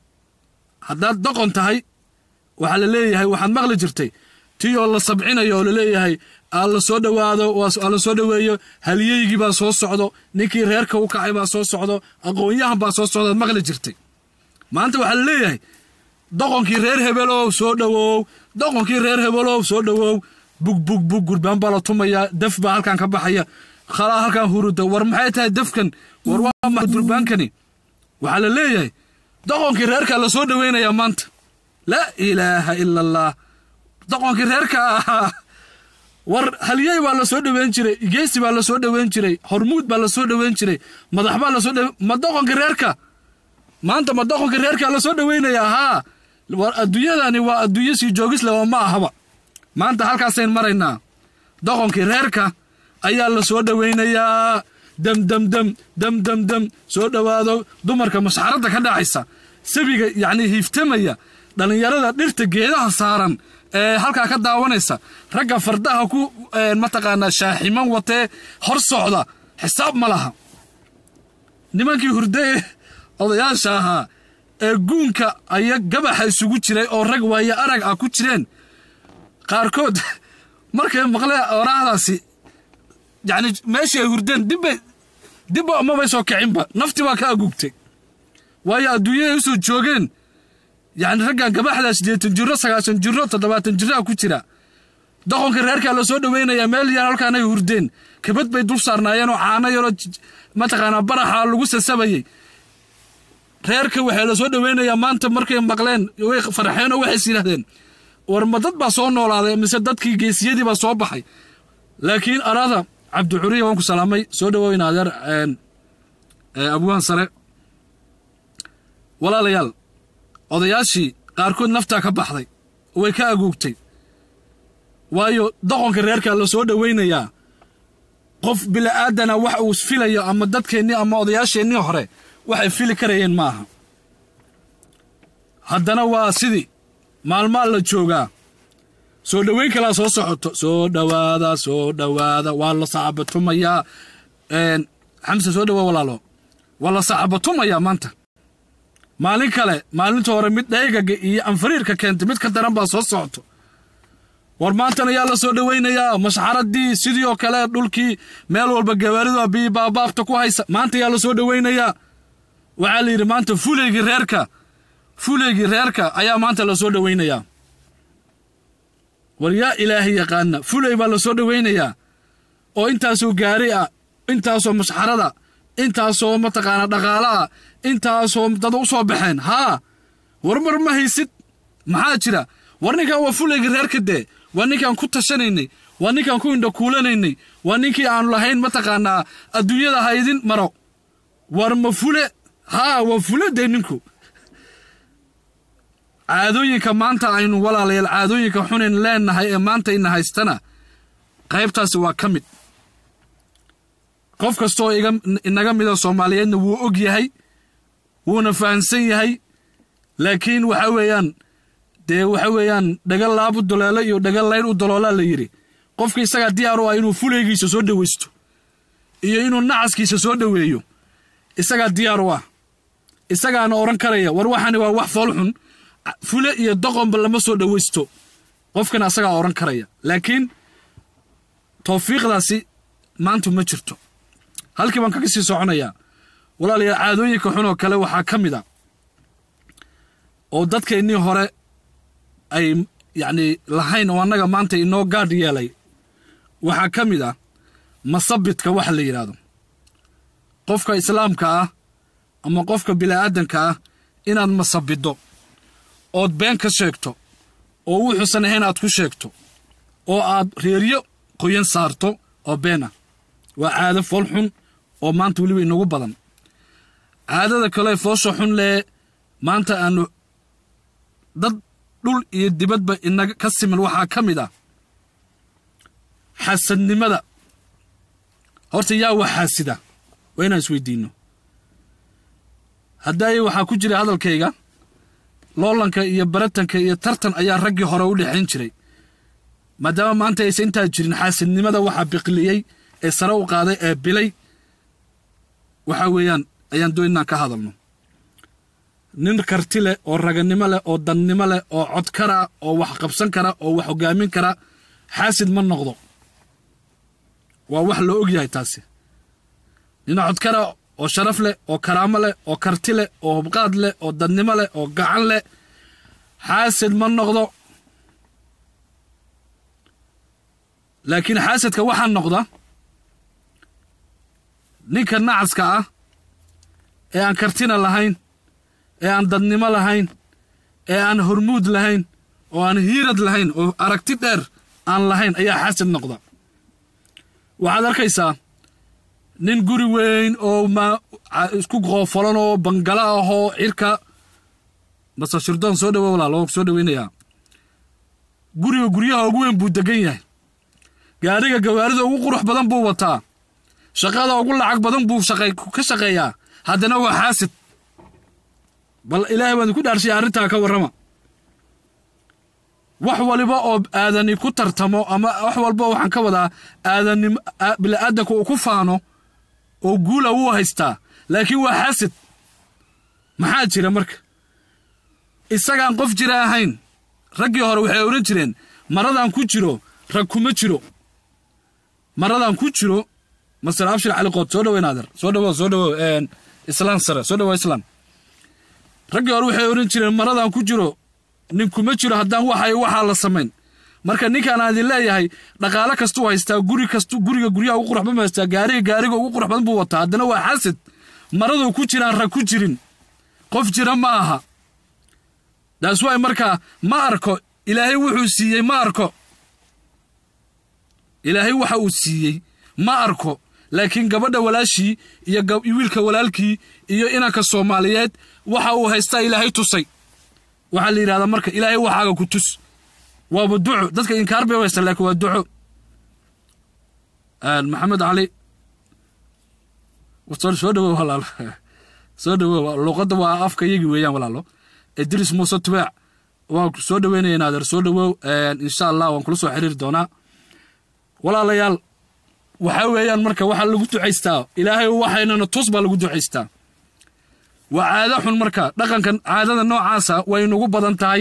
Speaker 1: haddaad doqon tahay waxaa la leeyahay waxaad maqli jirtay tii oo la sabcinayo oo laleeyahay aa la soo dhowaado aa la soo dhoweeyo halyeygii baa soo socdo ninkii reerka u kacay baa soo socdo aqoonyahan baa soo socdaad maqli jirtay maanta waxaa la leeyahay doqonkii reer hebelow soo dhowow doqonkii reer hebelow soo dhowow bug bug bug gurbaan baa la tumayaa daf baa halkan ka baxaya khalaa halkan huruda war maxay tahay dafkan war waa ma durbaankani waxaa la leeyahay doqonkii reerkaa la soo dhoweynayaa maanta laa ilaaha ila allah doqonkii reerka ahaa war halyey baa la soo dhoweyn jiray geesi baa la soo dhoweyn jiray hormuud baa la soo dhoweyn jiray madax baa lasoo dhowe ma doqonkii reerka maanta ma doqonkii reerkaa la soo dhoweynayaa haa war adduunyadani waa adduunyo sii joogisle oo ma ahaba maanta halkaasayn maraynaa doqonkii reerka ayaa la soo dhoweynayaa dam dam dam dam dam dam soo dhowaado dumarka masxaradda ka dhacaysa sabiga yacnii hiiftamaya dhallinyarada dhirta geedaha saaran ee halkaa ka daawanaysa ragga fardaha ku mataqaanaa shaaximan watee hor socda xisaab ma laha nimankii hurdee odayaasha ahaa ee guunka aya gabaxa isugu jiray oo rag waaye arag ah ku jireen qaarkood markay maqleen oraahdaasi yacni meeshii ay hurdeen dibbay dibba mabay soo kicinba nafti baa ka agugtay waayo adduunyaday usoo joogeen yacni raggan gabaxdaa siddeetan jiro sagaashan jiro toddobaatan jiraa ku jira doqonka reerkaa la soo dhoweynayaa meel yar halkaanay hurdeen kabad bay dul saarnaayeenoo caano yaroo mataqaanaa baraxa lagu sasabayey reerka waxaa la soo dhoweynayaa maanta markay maqleen way farxeen oo waxays yidhahdeen war ma dad baa soo noolaaday mise dadkii geesiyadii baa soo baxay laakiin araada cabdicuriya waan ku salaamay soo dhoweyna adeer abwaan sare walaalayaal odayaashii qaarkood naftaa ka baxday way ka aguugtay waayo doqonka reerkaa la soo dhoweynayaa qof bila'aadana wax uu filayo ama dadkeennii ama odayaasheennii hore waxay fili karayeen ma aha haddana waa sidii maalmaa la joogaa soo dhoweyn kalaa soo socoto soo dhowaada soo dhowaada waa la sacabatumayaa xamse soo dhowaa walaalo waa la sacabatumayaa maanta maalin kale maalinta hore mid dhaygaga iyo anfariirka keentay mid ka daran baa soo socoto war maantana yaa la soo dhoweynayaa mashxaradii sidii oo kale dhulkii meel walba gawaaridu bii baabaabta ku haysa maanta yaa la soo dhoweynayaa waxaa la yidhi maanta fuleygii reerka fuleygii reerka ayaa maanta la soo dhoweynayaa war yaa ilaahay yaqaana fuley baa la soo dhoweynayaa oo intaasoo gaari ah intaasoo mashxarada intaasoo mataqaanaa dhaqaala ah intaasoo dad u soo baxeen haa war mar ma haysid maxaa jira war ninkan waa fuleygii reerka dee waa ninkaan ku tashanaynay waa ninkaan ku indhakuulanaynay waa ninkii aanu lahayn mataqaanaa adduunyada haydin maro war ma fule haa waa fule dee ninku caadooyinka maanta aynu walaalayaal caadooyinka xunayn leennahay ee maanta ina haystana qaybtaasi waa ka mid qof kastooo iga inaga mida soomaaliyeedna wuu og yahay wuuna fahamsan yahay laakiin waxa weeyaan dee waxa weeyaan dhaga laab u doloolo iyo dhaga layn u daloolaa la yidhi qofka isagaa diyaar u ah inuu fuleygiisa soo dhowaysto iyo inuu nacaskiisa soo dhoweeyo isagaa diyaar u ah isagaana odhan karaya war waxani waa wax foolxun fule iyo doqonba lama soo dhowaysto qofkana asagaa odhan karaya laakiin tawfiiqdaasi maanta ma jirto halkii baan kaga sii soconayaa walaalayaal caadooyinka xunoo kale waxaa ka mid a oo dadkeennii hore ay yacnii lahayn oo annaga maanta inoo gaadh yeelay waxaa ka mid ah masabidka waxa la yidhaahdo qofka islaamka ah ama qofka bini'aadanka ah inaad masabiddo ood been ka sheegto oo wuxuusan ahayn aad ku sheegto oo aad reeryo qoyan saarto oo been ah waa caado fool xun oo maanta weliba inagu badan caadada kale foosha xun lee maanta aanu dad dhul iyo dibadba inaga ka siman waxaa ka mid ah xasadnimada horta yaa wax xaasida waa inaan isweydiinno haddaaye waxaa ku jira hadalkayga loolanka iyo baratanka iyo tartan ayaa raggii hore u dhexayn jiray maadaama maanta aysan intaa jirin xaasidnimada waxaa biqliyey ee sare u qaaday ee bilay waxa weeyaan ayaan doon inaan ka hadalno nin karti leh oo raganimo leh oo dannimo leh oo cod kara oo wax qabsan kara oo wax hogaamin kara xaasid ma noqdo waa wax loo og yahay taasi nin codkara oo sharaf leh oo karaamo leh oo karti leh oo hubqaad leh oo dannimo leh oo gacan leh xaasid ma noqdo laakiin xaasidka waxaa noqda ninka nacaska ah ee aan kartina lahayn ee aan dadnimo lahayn ee aan hormuud lahayn oo aan hiirad lahayn oo aragti dheer aan lahayn ayaa xaasid noqda waxaad arkaysaa nin guri weyn oo ma isku qoofolan oo bangalo ahoo cirka base shirdoon soo dhawo walaal oo soo dhaweynayaa guriga guryaha ugu weyn buu degan yahay gaadhiga gawaarida ugu qurux badan buu wataa shaqada ugu lacag badan buu ka shaqeeyaa haddana waa xaasid bal ilaahay baan ku dhaarshay arrintaa ka warrama wax waliba oo aadani ku tartamo ama wax walba waxaan ka wadaa aadanim bini'aadanka uu ku faano oo guula wuu haystaa laakiin waa xaasid maxaa jira marka isagaan qof jira ahayn raggii hore waxay odhan jireen maradaan ku jiro rag kuma jiro maradaan ku jiro master abshir cali qood soo dhawo naadir soo dhawo soo dhawo islaan sare soo dhawo islaan raggii hore waxay odhan jireen maradaan ku jiro nin kuma jiro haddaan waxay waxaa la samayn marka ninkaan aan idin leeyahay dhaqaale kastuu haystaa guri kastu guriga guryaha ugu qurux badan buu haystaa gaariga gaariga ugu qurux badan buu wataa haddana waa xaasid maraduu ku jiraan rag ku jirin qof jira ma aha daas waay markaa ma arko ilaahay wuxuu siiyey ma arko ilaahay waxa uu siiyey ma arko laakiin gabadha walaashii iyo wiilka walaalkii iyo inanka soomaaliyeed waxa uu haystaa ilaahay tusay waxaa la yidhahdaa marka ilaahay waxaaga ku tus waaba duco dadka inkaar bay u haystaan laakiin waa duco maxamed cali soo dhawow walaalo soo dhawow luuqadda waa afka iyagii weeyaan walaalo idris muuse tubaac waan soo dhaweynaya naader soo dhawow insha allah waan kula soo xiriiri doonaa walaalayaal waxaa weeyaan marka waxaa lagu ducaystaa ilaahay waxaynana tus baa lagu ducaystaa waa caado xun marka dhaqankan caadada noocaasa way nagu badan tahay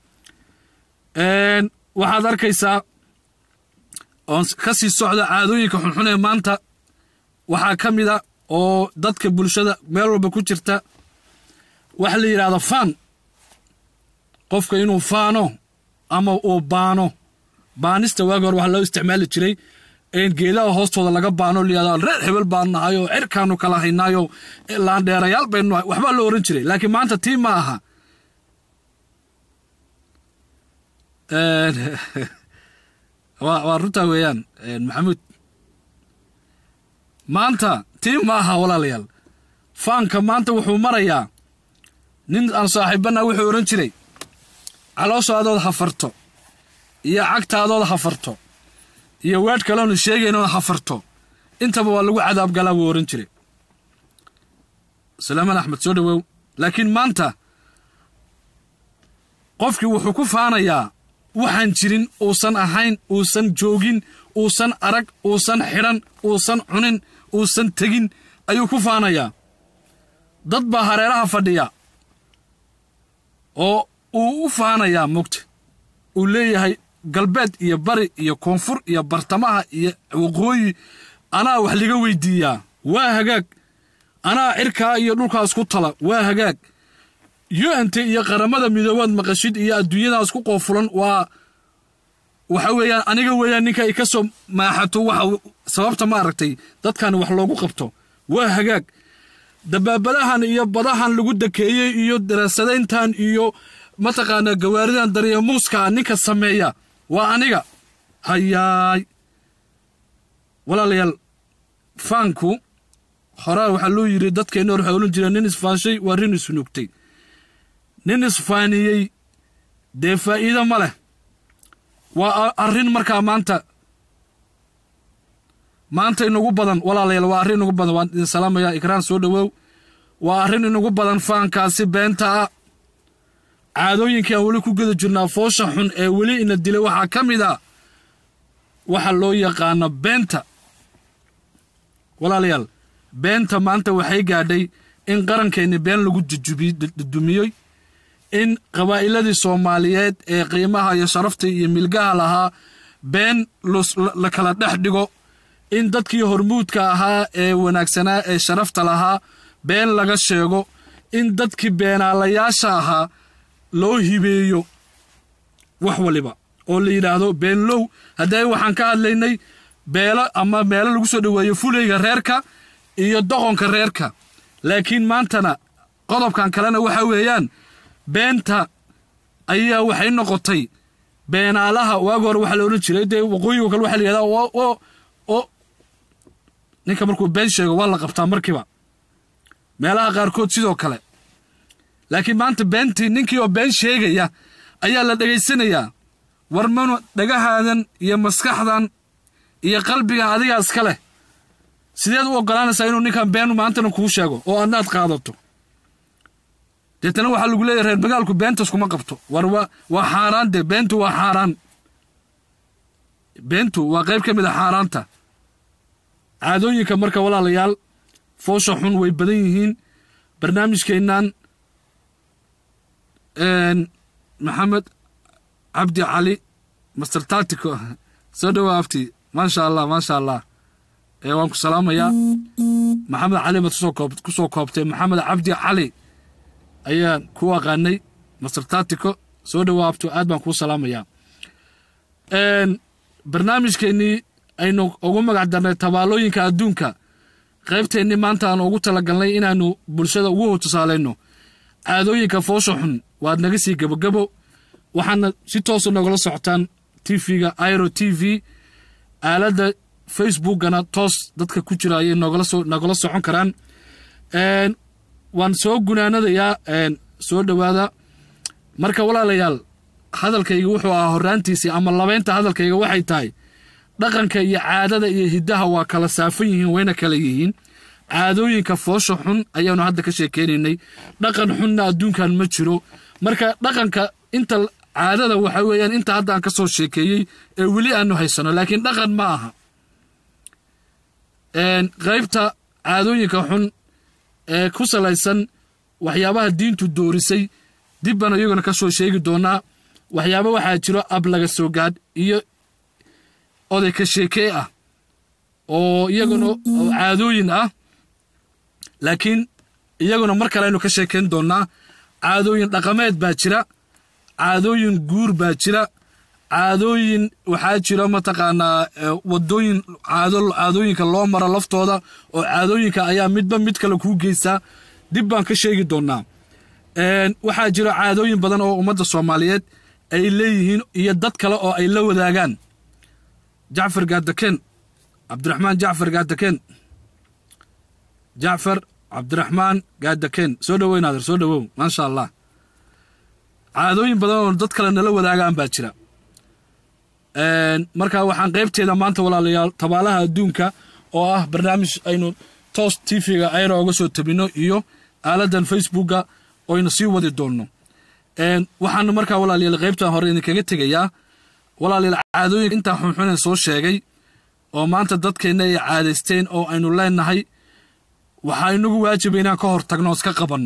Speaker 1: waxaad arkaysaa oon ka sii socda caadooyinka xunxun ee maanta waxaa ka mid a oo dadka bulshada meel walba ku jirta waxa la yidhahda faan qofka inuu faano ama uu baano baanista waagi hore waxaa loo isticmaali jiray geedaha hoostooda laga baano layihahdo reer hebel baan nahay oo cirkaanu kala haynaayo laandheerayaal baynu nahay waxbaa loo ohan jiray laakiin maanta tii ma aha waa runtaa weeyaan maxamuud maanta tii ma aha walaalayaal faanka maanta wuxuu marayaa nin aan saaxiibana wuxuu odhan jiray calooshaadood hafarto iyo cagtaadood hafarto iyo weedh kaleonu sheegaynood hafarto intaba waa lagu cadaab galaa buu ohan jiray salaaman axmed soo dhawow laakiin maanta qofkii wuxuu ku faanayaa waxaan jirin uusan ahayn uusan joogin uusan arag uusan xidhan uusan cunin uusan tegin ayuu ku faanayaa dad baa hareeraha fadhiya oo uu u faanayaa mugta uu leeyahay galbeed iyo bari iyo koonfur iyo bartamaha iyo waqooyi anaa wax liga weydiiyaa waa hagaag anaa cirkaa iyo dhulkaas ku tala waa hagaag yu'anta iyo qaramada midoobaad maqashid iyo adduunyadaas ku qoofulan waa waxa weeyaan aniga weeyaan ninka ay ka soo maaxato waxa sababta ma aragtay dadkan wax loogu qabto waa hagaag dabaabadahan iyo badahan lagu dakeeyey iyo daraasadayntan iyo mataqaanaa gawaaridan daryamuuska ninka sameeya waa aniga hayaay walaalayaal faanku horaa waxaa loo yidhi dadkeenna hor waxay odhan jireen nin isfaanshay waa rin isnuugtay nin isfaaniyey dee faa'iido ma leh waa arrin markaa maanta maanta inugu badan walaalayaal waa arrin inugu badan waan idin salaamayaa ikraan soo dhowow waa arrin inugu badan faankaasi beenta ah caadooyinkii aan weli ku geda jirnaa foosha xun ee weli ina dilay waxaa ka mid a waxa loo yaqaano beenta walaalayaal beenta maanta waxay gaadhay in qarankeenni been lagu dumiyey in qabaa'iladii soomaaliyeed ee qiimaha iyo sharafta iyo milgaha lahaa been la kala dhex dhigo in dadkii hormuudka ahaa ee wanaagsanaa ee sharafta lahaa been laga sheego in dadkii beenaalayaasha ahaa loo hibeeyo wax waliba oo la yidhaahdo beenlow haddee waxaan ka hadlaynay beelo ama meelo lagu soo dhoweeyo fuleyga reerka iyo doqonka reerka laakiin maantana qodobkan kalena waxa weeyaan beenta ayaa waxay noqotay beenaalaha waagi hore waxaa la odhan jiray dee waqooyigo kale waxa la yihahdaa oo oo ninka markuu been sheego waa la qabtaa markiiba meelaha qaarkood sidoo kale laakiin maanta beentii ninkii oo been sheegaya ayaa la dhegaysanayaa war manu dhagahaadan iyo maskaxdan iyo qalbigan adigaa iska leh sideed u oggolaanaysaa inuu ninkan been maantana kuu sheego oo adnaad qaadato deetana waxaa lagu leeyahy reer magaalku beentas kuma qabto war wa waa xaaraan dee beentu waa xaaraan beentu waa qayb ka mid a xaaraanta caadooyinka marka walaalayaal foosha xun way badan yihiin barnaamijkeennan maxamed cabdi cali master tatico soo dhowaa afti maasha allah maasha allah waan ku salaamayaa maxamed cali baad ku soo koobtay maxamed cabdi cali ayaan ku aqaanay master tatico soo dhowaa afti aad baan kuu salaamayaa barnaamijkeennii aynu ugu magac darnay tabaalooyinka adduunka qaybteennii maanta aan ugu talagalnay inaannu bulshada ugu tusaalayno caadooyinka foosha xun waad naga sii gebogebo waxaadna si toosa nogala socotaan tv-ga iro t v aaladda facebookana toos dadka ku jira ayay nogala socon karaan waan soo gunaanadayaa soo dhowaada marka walaalayaal hadalkayga wuxuu ahaa horraantiisii ama labaynta hadalkayga waxay tahay dhaqanka iyo caadada iyo hiddaha waa kala saafan yihiin wayna kala yihiin caadooyinka foosha xun ayaanu hadda ka sheekeynaynay dhaqan xunna adduunkan ma jiro marka dhaqanka inta caadada waxa weeyaan inta hadda aan ka soo sheekeeyey ee weli aanu haysano laakiin dhaqan ma aha qaybta caadooyinka xun ee ku salaysan waxyaabaha diintu doorisay dib baan iyaguna ka soo sheegi doonaa waxyaaba waxaa jiro ab laga soo gaadh iyo oday ka sheekee ah oo iyaguna caadooyin ah laakiin iyaguna mar kale aynu ka sheekayn doonnaa caadooyin dhaqameed baa jira caadooyin guur baa jira caadooyin waxaa jira mataqaanaa wadooyin caadooyinka loo maro laftooda oo caadooyinka ayaa midba mid kale kuu geysaa dib baan ka sheegi doonnaa waxaa jira caadooyin badan oo ummadda soomaaliyeed ay leeyihiin iyo dad kale oo ay la wadaagaan jacfar gaadakeen cabdiraxmaan jacfar gaadakeen jacfar cabdiraxmaan gaadakeen soo dhowow naadir soo dhowow maasha allah caadooyin badan oo dad kale nala wadaagaan baa jira marka waxaan qaybteeda maanta walaalayaal tabaalaha adduunka oo ah barnaamij aynu toos tv-ga ayra oga soo tabino iyo aaladan facebooka oynu sii wadi doonno waxaanu markaa walaalayaal qaybtan hore idinkaga tegayaa walaalayaal caadooyinka intaa xunxunen soo sheegay oo maanta dadkeenna ay caadaysteen oo aynu leenahay waxaa inagu waajiba inaan ka hor tagno iska qabanno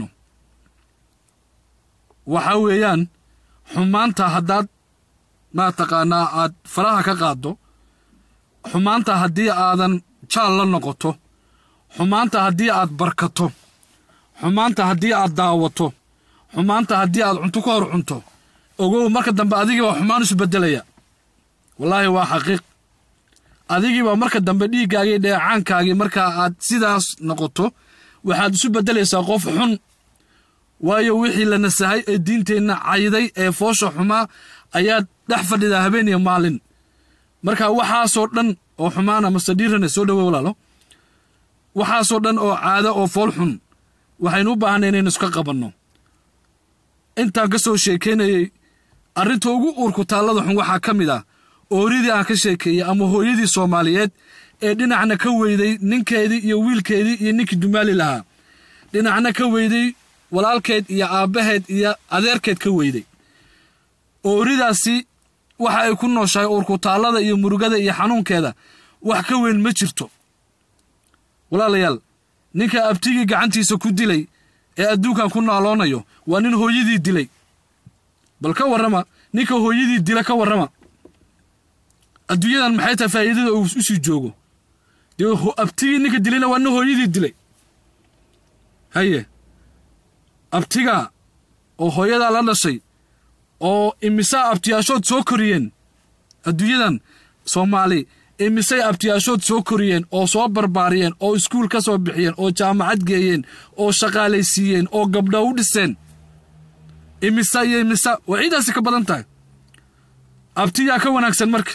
Speaker 1: waxaa weeyaan xumaanta haddaad maa taqaanaa aad faraha ka qaaddo xumaanta haddii aadan jaal la noqoto xumaanta haddii aad barkato xumaanta haddii aad daawato xumaanta haddii aad cunto ka hor cunto ogow marka dambe adigii baa xumaan isu beddelaya wallaahi waa xaqiiq adigii baa marka dambe dhiiggaagii dheecaankaagii markaa aad sidaas noqoto waxaad isu beddelaysaa qof xun waayo wixii la nasahay ee diinteenna cayday ee foosha xumaa ayaad dhex fadhidaa habeen iyo maalin marka waxaasoo dhan oo xumaana mastadhiirane soo dhowe walaalo waxaasoo dhan oo caado oo fool xun waxaynu u baahanay inaynu iska qabanno intaan ka soo sheekaynayey arrinta ugu uurku taallada xun waxaa ka mid ah ooridii aan ka sheekeeyey ama hooyadii soomaaliyeed ee dhinacna ka weyday ninkeedii iyo wiilkeedii iyo ninkii dumaali lahaa dhinacna ka weyday walaalkeed iyo aabbaheed iyo adeerkeed ka weyday ooridaasi waxa ay ku nooshahay uurkutaallada iyo murugada iyo xanuunkeeda wax ka weyn ma jirto walaalayaal ninka abtigii gacantiisa ku dilay ee adduunkan ku naaloonayo waa nin hooyadii dilay bal ka warrama ninka hooyadii dila ka warrama adduunyadan maxay tahay faa'iidada uu u sii joogo dee abtigii ninka dilayna waa nin hooyadii dilay haye abtigaa oo hooyadaa la dhashay oo imisaa abtiyaashood soo koriyeen adduunyadan soomaali imisay abtiyaashood soo koriyeen oo soo barbaariyeen oo iskuul ka soo bixiyeen oo jaamacad geeyeen oo shaqaalaysiiyeen oo gabdho u dhiseen imisa iyo imisa waa ciidaasi ka badan tahay abtiyaa ka wanaagsan marka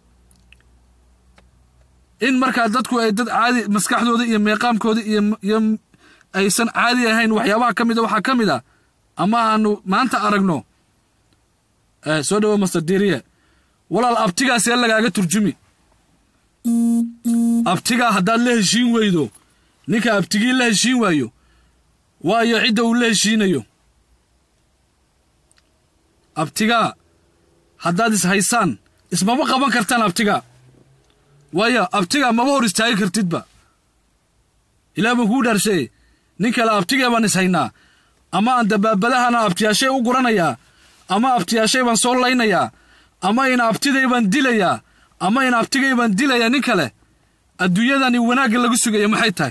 Speaker 1: in markaa dadku ay dad caadi maskaxdooda iyo meeqaamkooda iyo aysan caadi ahayn waxyaabaha ka mid a waxaa ka mid a ama aanu maanta aragno soo dhawo master diriye walaal abtigaas ee lagaaga turjumi abtigaa haddaad la heshiin weydo ninka abtigii la heshiin waayo waayo cidda uu la heshiinayo abtigaa haddaad is haysaan ismama qaban kartaan abtigaa waayo abtigaa maba hor istaagi kartidba ilaah baan kuu dhaarshaye nin kale abtigee baan is haynaa ama aan dabaabadahana abtiyaashay u guranayaa ama abtiyaashay baan soo laynayaa ama in abtiday baan dilayaa ama in abtigay baan dilayaa nin kale adduunyadani wanaagga lagu sugaya maxay tahay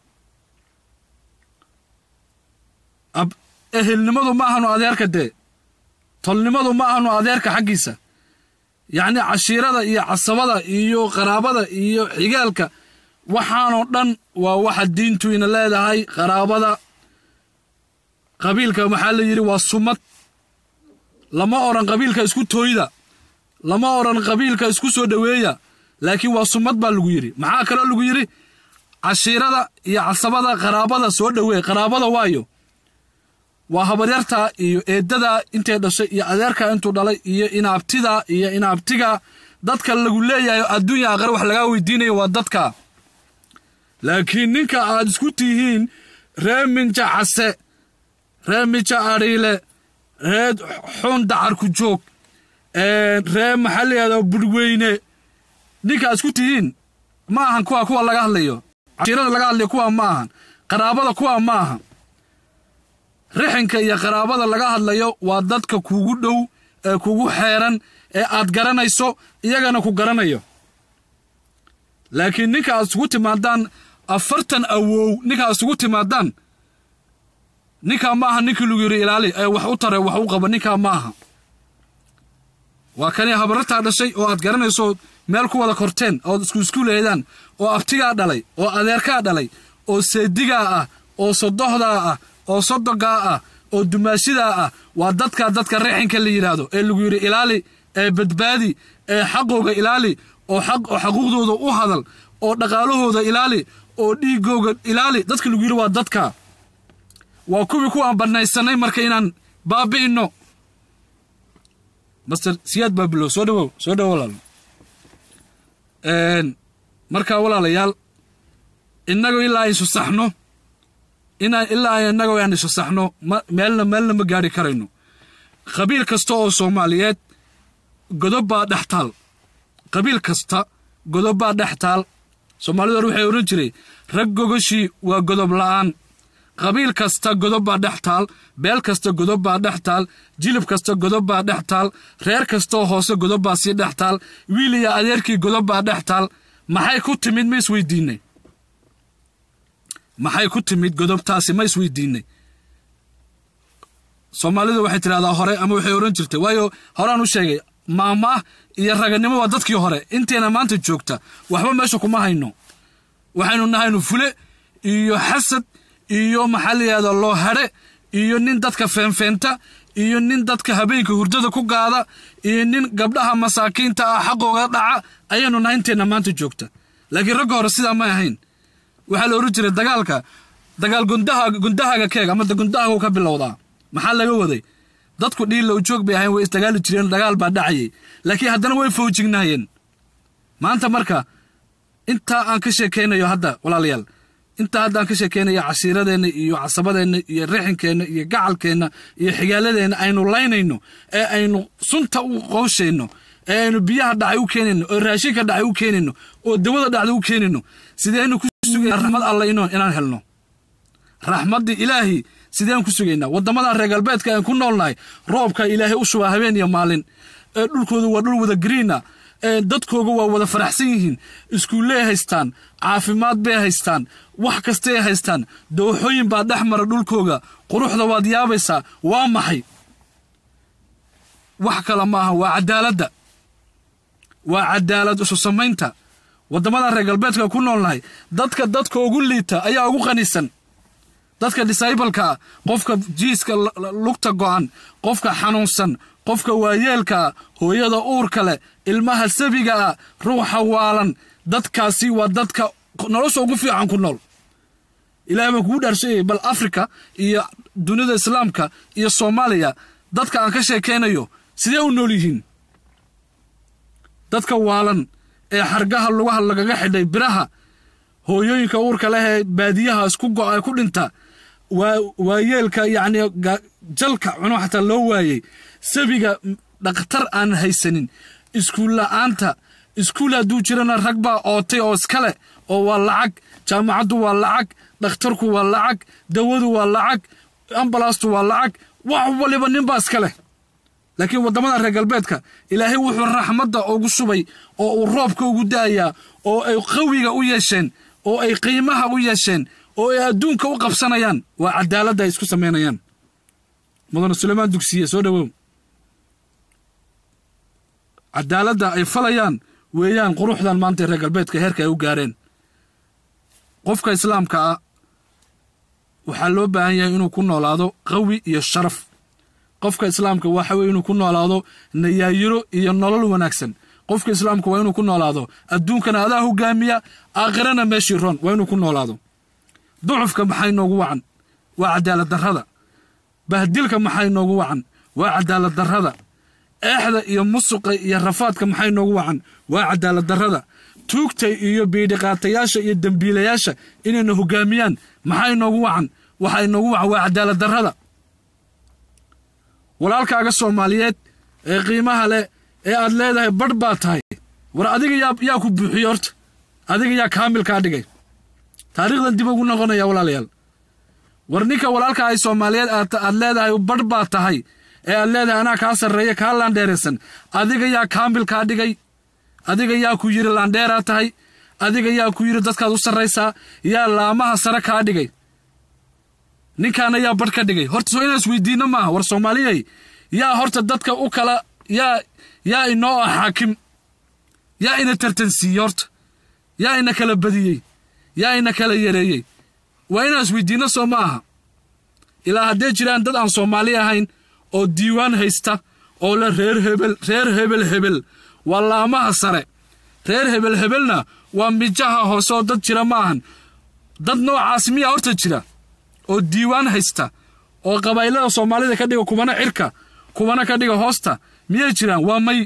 Speaker 1: ehelnimadu ma ahanu adeerka dee tolnimadu ma ahanu adeerka xaggiisa yacnii cashiirada iyo casabada iyo qaraabada iyo xigaalka waxaanoo dhan waa waxa diintu ina leedahay qaraabada qabiilka maxaa la yidhi waa sumad lama odhan qabiilka isku tooyda lama odhan qabiilka isku soo dhoweeya laakiin waa sumad baa lagu yidhi maxaa kaloo lagu yidhi cashiirada iyo casabada qaraabada soo dhoweey qaraabada waayo waa habaryartaa iyo eeddadaa intay dhashay iyo adeerkaa intuu dhalay iyo inaabtidaa iyo inaabtigaa dadka lagu leeyahay adduunya aqare wax lagaa weydiinayo waa dadka laakiin ninka aad isku tihiin ree minja case ree mija adhiile ree xun dacarku joog ree maxaa layihahdaa budhweyne ninka aad isku tihiin ma ahan kuwa kuwa laga hadlayo cashiirada laga hadlayo kuwa ma ahan qaraabada kuwa ma aha rixinka iyo qaraabada laga hadlayo waa dadka kugu dhow ee kugu xeeran ee aad garanayso iyagana ku garanayo laakiin ninka aad isugu timaadaan afartan awow ninka aad isugu timaadaan ninkaa ma aha ninkii lagu yidhi ilaali ee wax u tare wax u qaba ninkaa ma aha waa kani habarartaa dhashay oo aad garanayso meel ku wada korteen ood isku isku leedaan oo abtigaa dhalay oo adeerkaa dhalay oo seedigaa ah oo sodohdaa ah oo sodogaa ah oo dumaashidaa ah waa dadka dadka rixinka la yidhaahdo ee lagu yidhi ilaali ee badbaadi ee xaqooga ilaali oo xaquuqdooda u hadal oo dhaqaalahooda ilaali oo dhiigooga ilaali dadka lagu yidhi waa dadka waa kuwii ku aan bannaysanay marka inaan baabi'inno master siyaad baabilow soo dhawow soo dhawow walaal markaa walaalayaal innagoo ilaa aysu saxno inaan ilaa innagoo aan isu saxno meelna meelna ma gaari karayno qabiil kasta oo soomaaliyeed godob baa dhex taal qabiil kasta godob baa dhex taal soomaalidu hor waxay odhan jiray rag gogoshii waa godob la'aan qabiil kasta godob baa dhex taal beel kasta godob baa dhex taal jilib kasta godob baa dhex taal reer kastaoo hoose godob baa sii dhex taal wiil iyo adeerkii godob baa dhex taal maxay ku timid ma isweydiinay maxay ku timid godobtaasi ma isweydiinay soomaalidu waxay tidhahdaa hore ama waxay odhan jirtay waayo horaan u sheegay maamaah iyo raganimo waa dadkii hore inteena maanta joogta waxba meesha kuma hayno waxaynu nahaynu fule iyo xasad iyo maxaa layihahda loo hadhe iyo nin dadka feenfeenta iyo nin dadka habeenka hurdada ku gaada iyo nin gabdhaha masaakiinta ah xaqooga dhaca ayaynu nahay inteenna maanta joogta laakiin ragga hore sidaa may ahayn waxaa la odhan jiray dagaalka dagaal gundaha gundahaaga keeg ama gundahaagu ka bilowdaa maxaa laga waday dadku dhiilla ujoog bay ahayn way isdagaali jireen dagaal baa dhacayay laakiin haddana way fowjignaayeen maanta marka intaa aan ka sheekaynayo hadda walaalayaal intaa hadda aan ka sheekaynayo cashiiradeenna iyo casabadeenna iyo rixankeenna iyo gacalkeenna iyo xigaaladeenna aynu laynayno ee aynu sunta u qooshayno ee aynu biyaha dhacay u keenayno oo raashinka dhacay u keenayno oo dawada dhacday u keenayno sideynu ku sugayna raxmad alla inaan helno raxmaddii ilaahi sideen ku sugaynaa waddamadan reer galbeedka aan ku noolnahay roobka ilaahay u shubaa habeen iyo maalin ee dhulkooda waa dhul wada gariina ee dadkooga waa wada faraxsan yihiin iskuulley haystaan caafimaad bay haystaan wax kastay haystaan dooxooyin baa dhex mara dhulkooga quruxda waad yaabaysaa waa maxay wax kale maaha waa cadaaladda waa cadaalad isu samaynta waddamadan reer galbeedka ku noolnahay dadka dadka ugu liita ayaa ugu qanisan dadka disaybalkaa qofka jiiska lugta go'an qofka xanuunsan qofka waayeelkaa hooyada uurka leh ilmaha sabiga ah ruuxa waalan dadkaasi waa dadka nolosha ugu fiican ku nool ilahay baan kugu dhaarshayay bal afrika iyo dunida islaamka iyo soomaaliya dadka aan ka sheekaynayo sidee u nool yihiin dadka waalan ee xargaha lugaha lagaga xidhay biraha hooyooyinka uurka leh ee baadiyaha isku go'a ku dhinta waayeelka yacni jalka cuno xataa loo waayey sabiga dhakhtar aan haysanin iskuul la'aanta iskuul hadduu jirana rag baa ootay oo iskale oo waa lacag jaamacaddu waa lacag dhakhtarku waa lacag dawadu waa lacag ambalaastu waa lacag wax waliba ninbaa iska leh laakiin waddamada reer galbeedka ilaahay wuxuu raxmadda ugu shubay oo uu roobka ugu da'ayaa oo ay qawiga u yeesheen oo ay qiimaha u yeesheen oo ay adduunka u qabsanayaan waa cadaaladda ay isku samaynayaan mudane suleymaan dugsiye soo dhowow cadaaladda ay falayaan weeyaan quruxdan maanta reer galbeedka heerka ay u gaareen qofka islaamka ah waxaa loo baahan yahay inuu ku noolaado qawi iyo sharaf qofka islaamka waxa weye inuu ku noolaado nayaayiro iyo nolol wanaagsan qofka islaamka waa inuu ku noolaado adduunkana adaa hogaamiya aakhirana meeshii roon waa inuu ku noolaado ducufka maxay noogu wacan waa cadaalad darrada bahdilka maxay noogu wacan waa cadaalad darrada eexda iyo musuqa iyo rafaadka maxay noogu wacan waa cadaalad darrada tuugta iyo biidhiqaatayaasha iyo dembiilayaasha inayna hogaamiyaan maxay noogu wacan waxay noogu wacan waa cadaalad darrada walaalkaaga soomaaliyeed ee qiimaha leh ee aad leedahay badh baa tahay war adiga yaa ku buuxiye horta adiga yaa kaamil kaa dhigay taariikhdan dib ugu noqonaya walaalayaal war ninka walaalka ay soomaaliyeed aad leedahay badh baa tahay ee aad leedahay anaa kaa sarreeya kaa laandheeraysan adiga yaa kaamil kaa dhigay adiga yaa ku yidhi laandheeraa tahay adiga yaa ku yidhi dadkaad u sarraysaa yaa laamaha sare kaa dhigay ninkaana yaa badh ka dhigay horta soo inaan isweydiinno maaha war soomaaliyey yaa horta dadka u kala yaa yaa inoo ah xaakim yaa ina tartansiiyey horta yaa ina kala badiyey yaa ina kala yareeyey waa inaan isweydiinno soo ma aha ilaa haddee jiraan dad aan soomaali ahayn oo diiwaan haysta oo le reer hebel reer hebel hebel waa laamaha sare reer hebel hebelna waa mijaha hoose oo dad jira ma ahan dad noocaas miyaa horta jira oo diiwaan haysta oo qabaylada soomaalida ka dhiga kubana cirka kubana ka dhiga hoosta miyay jiraan waa may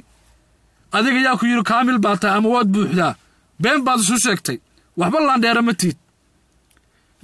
Speaker 1: adiga yaa ku yidhi kaamil baa tahay ama waad buuxdaa been baad isu sheegtay waxba laandheera ma tiid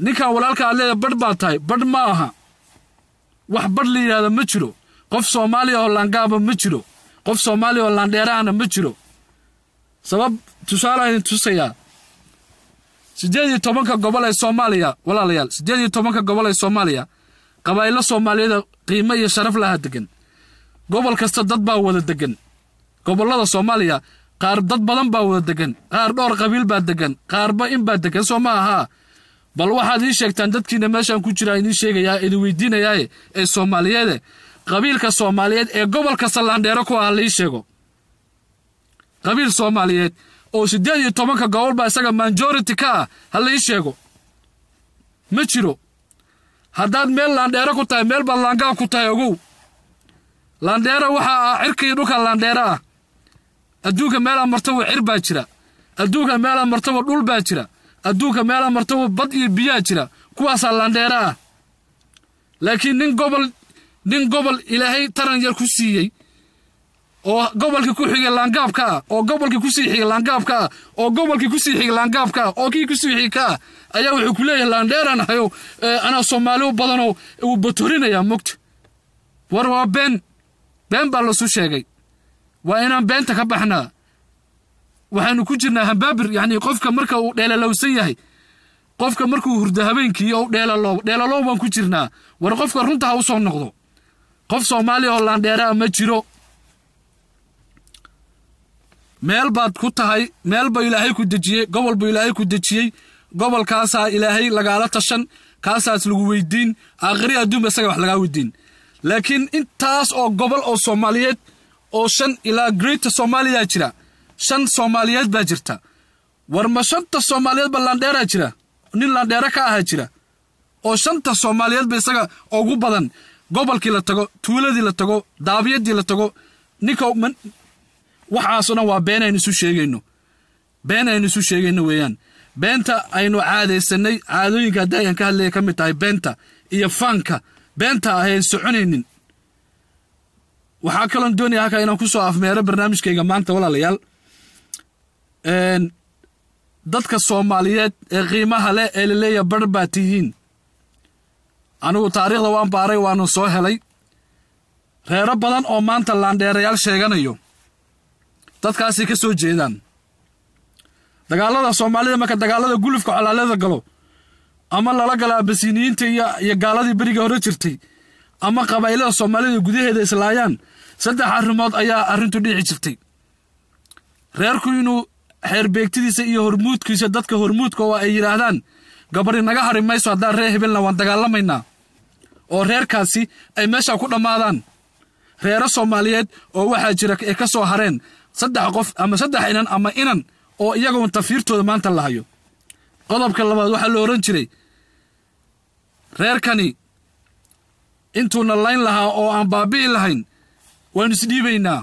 Speaker 1: ninkan walaalka aad leedahay badh baa tahay badh ma aha wax badh la yidhahda ma jiro qof soomaaliya oo laangaaba ma jiro qof soomaaliya oo laandheerahana ma jiro sabab tusaalaha idin tusayaa siddeed iyo tobanka gobol ee soomaaliya walaalayaal siddeed iyo tobanka gobol ee soomaaliya qabaa'ilo soomaaliyeeda qiimo iyo sharaf laha degan gobol kasta dad baa wada degan gobollada soomaaliya qaar dad badan baa wada degan qaar dhowr qabiil baa degan qaarba in baa degan soo ma ahaa bal waxaad ii sheegtaan dadkiina meeshaan ku jiraa idiin sheegayaa idin weydiinayaaye ee soomaaliyeede qabiilka soomaaliyeed ee gobol kasta laandheero ku ah la ii sheego qabiil soomaaliyeed oo siddeed iyo tobanka gobol baa isaga majority ka ah ha la ii sheego ma jiro haddaad meel laandheero ku tahay meel baad laangaab ku tahay ogow laandheero waxaa ah cirka iyo dhulka laandheero ah adduunka meelaa martaba cir baa jira adduunka meelaa martaba dhul baa jira adduunka meelaa martaba bad iyo biyaa jira kuwaasaa laandheero ah laakiin nin gobol nin gobol ilaahay taran yar ku siiyey oo gobolkii ku xigay laangaabka ah oo gobolkii kusii xigay laangaabka ah oo gobolkii kusii xigay laangaabka ah oo kii kusii xigay ka ah ayaa wuxuu ku leeyahay laandheeraan ahayo anaa soomaali u badanoo uu batorinayaa mogta war waa been been baa lasu sheegay waa inaan beenta ka baxnaa waxaanu ku jirnaa hambaabir yacnii qofka marka uu dheelalowsan yahay qofka markuu hurdo habeenkii oo dheelalow dheelalow baan ku jirnaa war qofka runta ha u soo noqdo qof soomaaliya oo laandheeraa ma jiro meel baad ku tahay meel ba ilaahay ku dejiyey gobol buu ilaahay ku dejiyey gobolkaasaa ilaahay lagaala tashan kaasaas lagu weydiin aakhiri adduunba isaga wax lagaa weydiin laakiin intaas oo gobol oo soomaaliyeed oo shan ilaa greata soomaaliyaa jira shan soomaaliyeed baa jirta war ma shanta soomaaliyeed ba laandheeraa jira nin laandheere ka ahaa jira oo shanta soomaaliyeed ba isaga ugu badan gobolkii la tago tuuladii la tago daabiyadii la tago ninka waxaasoo dhan waa been aynu isu sheegayno been aynu isu sheegayno weeyaan beenta aynu caadaysanay caadooyinka haddii ayaan ka hadlaya ka mid tahay beenta iyo faanka beenta ahayn soconaynin waxaa kaloon doonaya halkaa inaan ku soo afmeero barnaamijkayga maanta walaalayaal dadka soomaaliyeed ee qiimaha leh ee laleeya bar baa tihiin anigu taariikhda waan baaray waanu soo helay reero badan oo maanta laandheerayaal sheeganayo dadkaasay ka soo jeedaan dagaalada soomaalida marka dagaalada gulufka colaalada galo ama lala gala abasiniyiinta iyo gaaladii beriga hore jirtay ama qabaa'ilada soomaalida gudaheeda islaayaan saddex arrimood ayaa arrintu dhici jirtay reerku inuu xeerbeegtidiisa iyo hormuudkiisa dadka hormuudka oo ay yidhaahdaan gabadhi naga hari mayso haddaan reer hebelna waan dagaalamaynaa oo reerkaasi ay meesha ku dhammaadaan reero soomaaliyeed oo waxaa jira ay ka soo hareen saddex qof ama saddex inan ama inan oo iyagoon tafiirtooda maanta la hayo qodobka labaad waxaa la odhan jiray reerkani intuuna layn lahaa oo aan baabi'i lahayn waannu isdhiibaynaa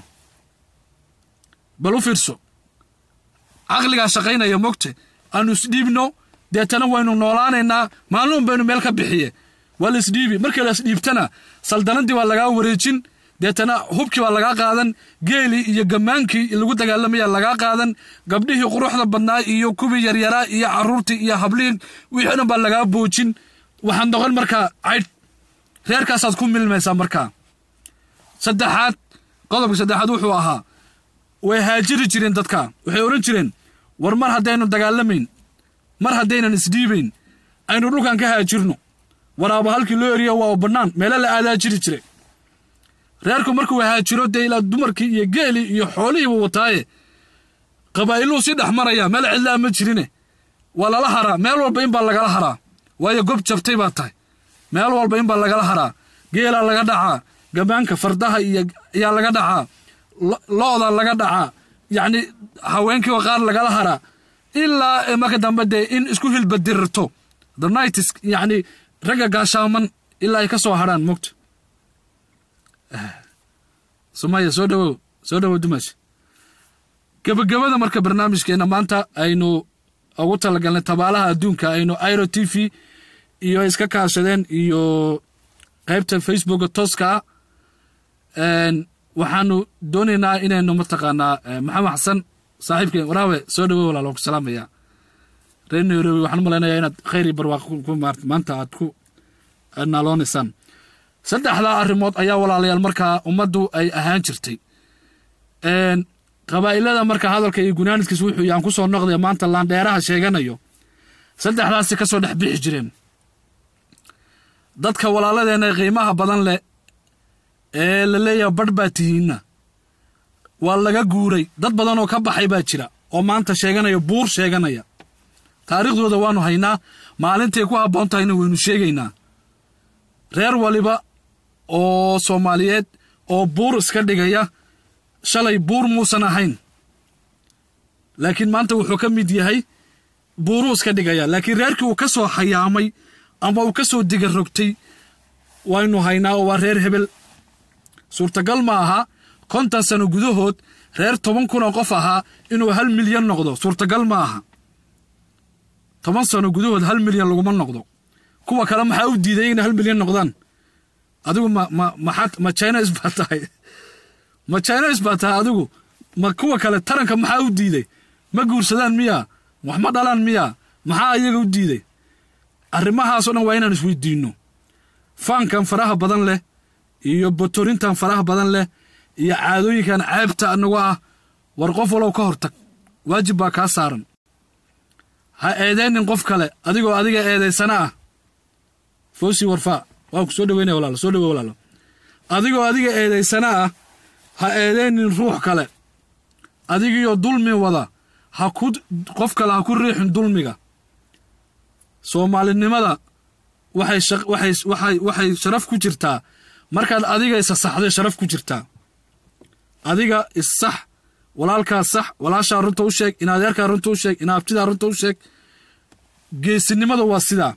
Speaker 1: bal u fiirso caqligaa shaqaynaya mogte aannu isdhiibno deetana waynu noolaanaynaa maalnuun baynu meel ka bixiye waa la isdhiibi markii la isdhiibtana saldanadii waa lagaa wareejin deetana hubkii baa lagaa qaadan geelii iyo gammaankii lagu dagaalamaya lagaa qaadan gabdhihii quruxda badnaa iyo kuwii yaryaraa iyo carruurtii iyo habliin wixii dhan baa lagaa boojin waxaad noqon markaa caydh reerkaasaad ku milmaysaa markaa saddexaad qodobka saddexaad wuxuu ahaa way haajiri jireen dadka waxay odhan jireen war mar haddaynu dagaalamayn mar haddaynan isdhiibayn aynu dhulkan ka haajirno waraaba halkii loo eriyo waa bannaan meelo la aadaa jiri jire reerku markuu haajiro dee ilaa dumarkii iyo geelii iyo xoolihiibu wataaye qabaa'iluu si dhex maraya meel cidlaa ma jirine waa lala haraa meel walba in baa lagala haraa waayo gob jabtay baa tahay meel walba in baa lagala haraa geelaa laga dhacaa gammaanka fardaha iyo ayaa laga dhacaa lo-da laga dhacaa yacni haweenkiiba qaar lagala haraa ilaa marka dambe dee in isku hilbadirirto the nightis yacni ragga gaashaaman ilaa ay ka soo hadhaan mogta sumaya soo dhawow soo dhawow dumash gebagabada marka barnaamijkeena maanta aynu ugu talagalnay tabaalaha adduunka aynu iro t v iyo iska kaashadeen iyo qaybta facebooka tooska ah waxaanu doonaynaa inaynu mataqaanaa maxamed xasan saaxiibkeen waraawe soo dhawow walaal waan ku salaamayaa reer nairobi waxaan u malaynayaa inaad khayr iyo barwaaqo ku maarta maanta aad ku naaloonaysaan saddexdaa arrimood ayaa walaalayaal markaa ummaddu ay ahaan jirtay qabaa'ilada marka hadalka iyo gunaanidkiis wuxuu yaan ku soo noqdaya maanta laandheeraha sheeganayo saddexdaasi ka soo dhex bixi jireen dadka walaaladeenna qiimaha badan leh ee la leeyaha badh baa tihiinna waa laga guuray dad badan oo ka baxay baa jira oo maanta sheeganaya buur sheeganaya taariikhdooda waannu haynaa maalintay ku habboon tahayna waynu sheegaynaa reer waliba oo soomaaliyeed oo buur iska dhigaya shalay buur muusan ahayn laakiin maanta wuxuu ka mid yahay buuruu iska dhigaya laakiin reerkii uu ka soo hayaamay ama uu ka soo diga rogtay waynu haynaa oo waa reer hebel suurtagal ma aha konton sano gudahood reer toban kun oo qof ahaa inuu hal milyan noqdo suurtagal ma aha toban sano gudahood hal milyan laguma noqdo kuwa kale maxaa u diiday inay hal milyan noqdaan adigu ma ma maxaad ma chinas baa tahay ma chinas baa tahay adigu ma kuwa kale taranka maxaa u diiday ma guursadaan miyaa wax ma dhalaan miyaa maxaa iyaga u diiday arrimahaasoo dhan waa inaan isweydiinno faankan faraha badan leh iyo botorintan faraha badan leh iyo caadooyinkan ceebta anagu ah war qof walow ka hortag waajib baa kaa saaran ha eedaynin qof kale adigoo adiga eedaysana ah foosi warfaa waa ku soo dhaweynaya walaalo soo dhawe walaalo adigoo adiga eedaysana ah ha eedaynin ruux kale adigiyo dulmi wada ha ku qof kale ha ku riixin dulmiga soomaalinimada waxay waxay waxay waxay sharaf ku jirtaa markaad adiga isa saxday sharaf ku jirtaa adiga issax walaalkaa sax walaashaa runta u sheeg in adeerkaa runta u sheeg in abtidaa runta u sheeg geesinimadu waa sidaa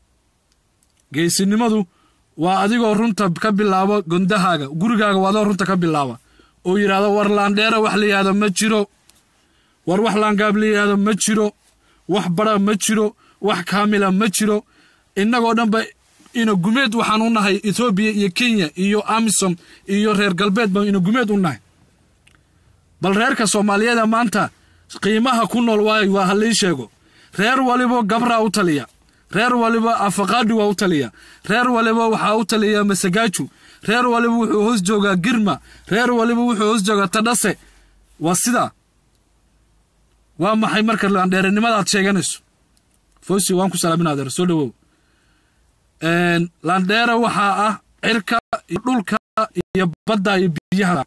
Speaker 1: geesinimadu waa adigoo runta ka bilaabo gondahaaga gurigaaga waa adoo runta ka bilaaba oo yidhaahdo war laandheera wax la yidhahdo ma jiro war wax laangaab la yidhahdo ma jiro wax bara ma jiro wax kaamila ma jiro innagoo dhanba ina gumeed waxaan u nahay etoobiya iyo kenya iyo amisom iyo reer galbeed baan ina gumeed u nahay bal reerka soomaaliyeeda maanta qiimaha ku nool waayo waa halii sheego reer waliba gabraa u taliya reer waliba afaqaadhi waa u taliya reer waliba waxaa u taliya masagaaju reer waliba wuxuu hoos joogaa girma reer waliba wuxuu hoos joogaa tadhase waa sidaa waa maxay marka laandheerenimadaad sheeganayso fosi waan ku salaamin adeer soo dhawow laandheera waxaa ah cirka iyo dhulka iyo badda iyo biyaha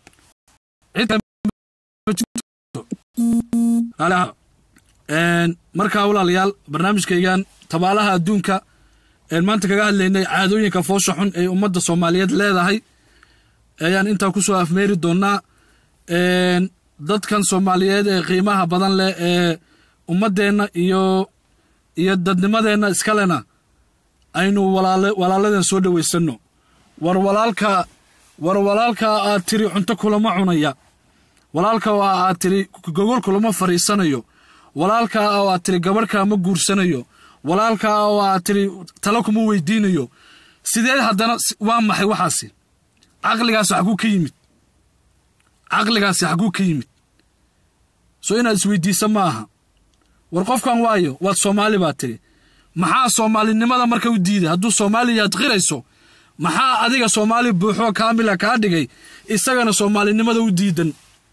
Speaker 1: markaa walaalayaal barnaamijkaygan tabaalaha adduunka maanta kaga hadlaynay caadooyinka foosha xun ee ummadda soomaaliyeed leedahay ayaan intaa ku soo afmeeri doonnaa dadkan soomaaliyeed ee qiimaha badan leh ee ummaddeenna iyo iyo dadnimadeenna iskalena aynu walaaladeen soo dhowaysanno war walaalka war walaalkaa aad tiri cunto kulama cunaya walaalka oo aad tiri gogol kulama fadhiisanayo walaalkaa oo aad tiri gabadhkaa ma guursanayo walaalkaa oo aad tiri talo kuma weydiinayo sidee haddana waa maxay waxaasi caqligaasi xaguu ka yimid caqligaasi xaguu ka yimid soo inaad isweydiisa ma aha war qofkan waayo waad soomaali baa tiri maxaa soomaalinimada marka u diiday hadduu soomaaliyaad qirayso maxaa adiga soomaali buuxoo kaamila kaa dhigay isagana soomaalinimada u diidan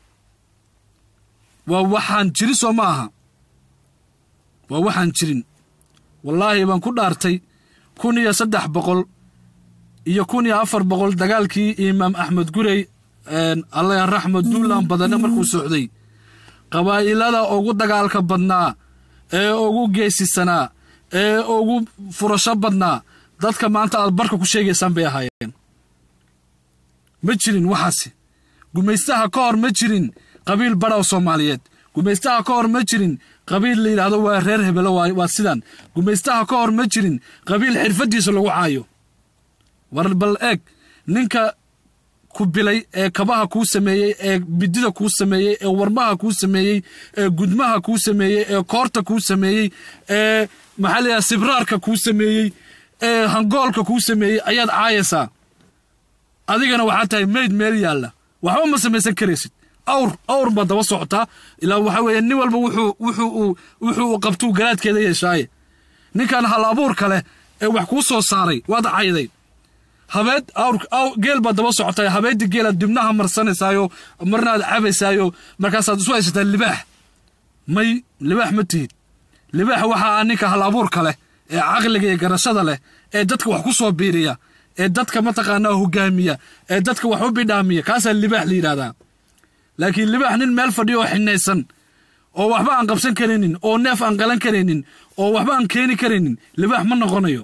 Speaker 1: waa waxaan jirin soo ma aha waa waxaan jirin wallaahi baan ku dhaartay kun iyo saddex boqol iyo kun iyo afar boqol dagaalkii imaam axmed gurey alla raxmed duulan badane markuu socday qabaa'ilada ugu dagaalka badnaa ee ugu geesisanaa ee ugu furasho badnaa dadka maanta aad barka ku sheegaysaan bay ahaayeen ma jirin waxaasi gumaystaha ka hor ma jirin qabiil badhaw soomaaliyeed gumaystaha ka hor ma jirin qabiil la yidhaahdo waa reer hebelo waa sidan gumaystaha ka hor ma jirin qabiil xirfaddiisa lagu caayo war bal eeg ninka ku bilay ee kabaha kuu sameeyey ee bidida kuu sameeyey ee warmaha kuu sameeyey ee gudmaha kuu sameeyey ee koorta kuu sameeyey ee maxaa la yidhaha sibraarka kuu sameeyey ee hangoolka kuu sameeyey ayaad caayaysaa adigana waxaa tahay mayd meel yaalla waxba ma samaysan karaysid awr awr baa daba socotaa ilaa waxa weeye nin walba wuxuu wuxuu uu wuxuu uu qabtuu garaadkeeda yeeshaaye ninkan hal abuurka leh ee wax kuu soo saaray waad cayday habeed awr aw geel baa daba socotay habeedii geelaad dibnaha marsanaysaayo marnaad cabaysaayo markaasaad isu haysataa libaax may libaax ma tihid libaax waxa ah ninka hal abuurka leh ee caqliga iyo garashada leh ee dadka wax ku soo biiriya ee dadka mataqaanaa hogaamiya ee dadka wax u bidhaamiya kaasaa libaax la yidhahdaa laakiin libaax nin meel fadhiyo oo xinaysan oo waxba aan qabsan karaynin oo neef aan qalan karaynin oo waxba aan keeni karaynin libaax ma noqonayo